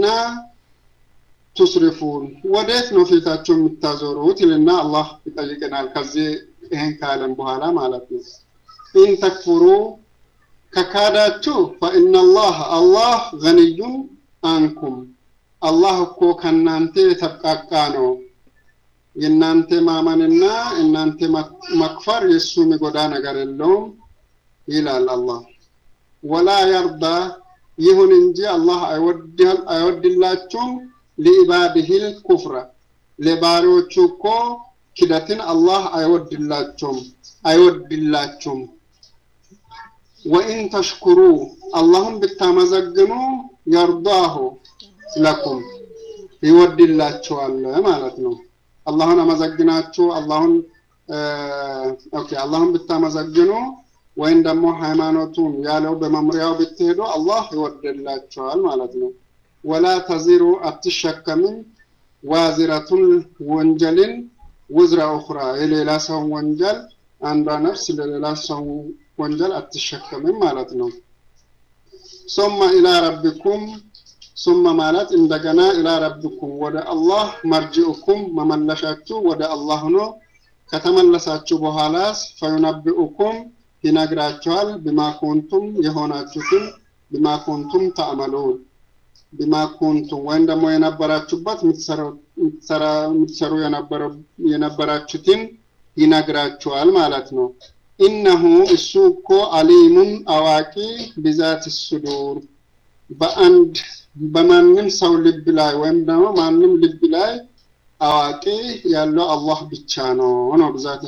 ቱስሪፉን ወዴት ነው ፊታችሁ የምታዞሩት ይልና አላህ ይጠይቀናል ከዚህ ይህን ካለም በኋላ ማለት ነው ኢን ተክፍሩ ከካዳችሁ ፈኢነላህ አላህ ገኒዩን አንኩም አላህ እኮ ከእናንተ የተብቃቃ ነው የእናንተ ማመንና እናንተ መክ- መክፈር የእሱ የሚጎዳ ነገር የለውም ይላል አላህ ወላ የርዳ ይሁን እንጂ አላህ አይወድል- አይወድላችሁም ሊኢባድሂል ኩፍረ ለባሪዎቹ እኮ ክደትን አላህ አይወድላቸውም አይወድላቸውም። ወኢን ተሽኩሩ አላሁን ብታመዘግኑ የርዳሁ ለኩም ይወድላችኋል ማለት ነው። አላሁን አመዘግናችሁ አላሁን ኦኬ አላሁን ብታመዘግኑ ወይም ደግሞ ሃይማኖቱን ያለው በመምሪያው ብትሄዱ አላህ ይወድላችኋል ማለት ነው። ወላ ተዚሩ አትሸከምም ዋዚረቱን ወንጀልን ውዝራ ኡኽራ የሌላ ሰው ወንጀል አንዷ ነፍስ ለሌላ ሰው ወንጀል አትሸከምም ማለት ነው። ሱመ ኢላ ረቢኩም ሱመ ማለት እንደገና ኢላ ረቢኩም ወደ አላህ መርጅኡኩም መመለሻችሁ ወደ አላህ ነው። ከተመለሳችሁ በኋላስ ፈዩነቢኡኩም ይነግራችኋል ቢማ ኩንቱም የሆናችሁትን ቢማ ኩንቱም ተዕመሉን ቢማ ኩንቱም ወይም ደግሞ የነበራችሁበት የምትሰሩ የነበራችሁትን ይነግራችኋል ማለት ነው። ኢነሁ እሱ እኮ አሊሙን አዋቂ ቢዛት ሱዱር በአንድ በማንም ሰው ልብ ላይ ወይም ደግሞ ማንም ልብ ላይ አዋቂ ያለው አላህ ብቻ ነው ነው ብዛት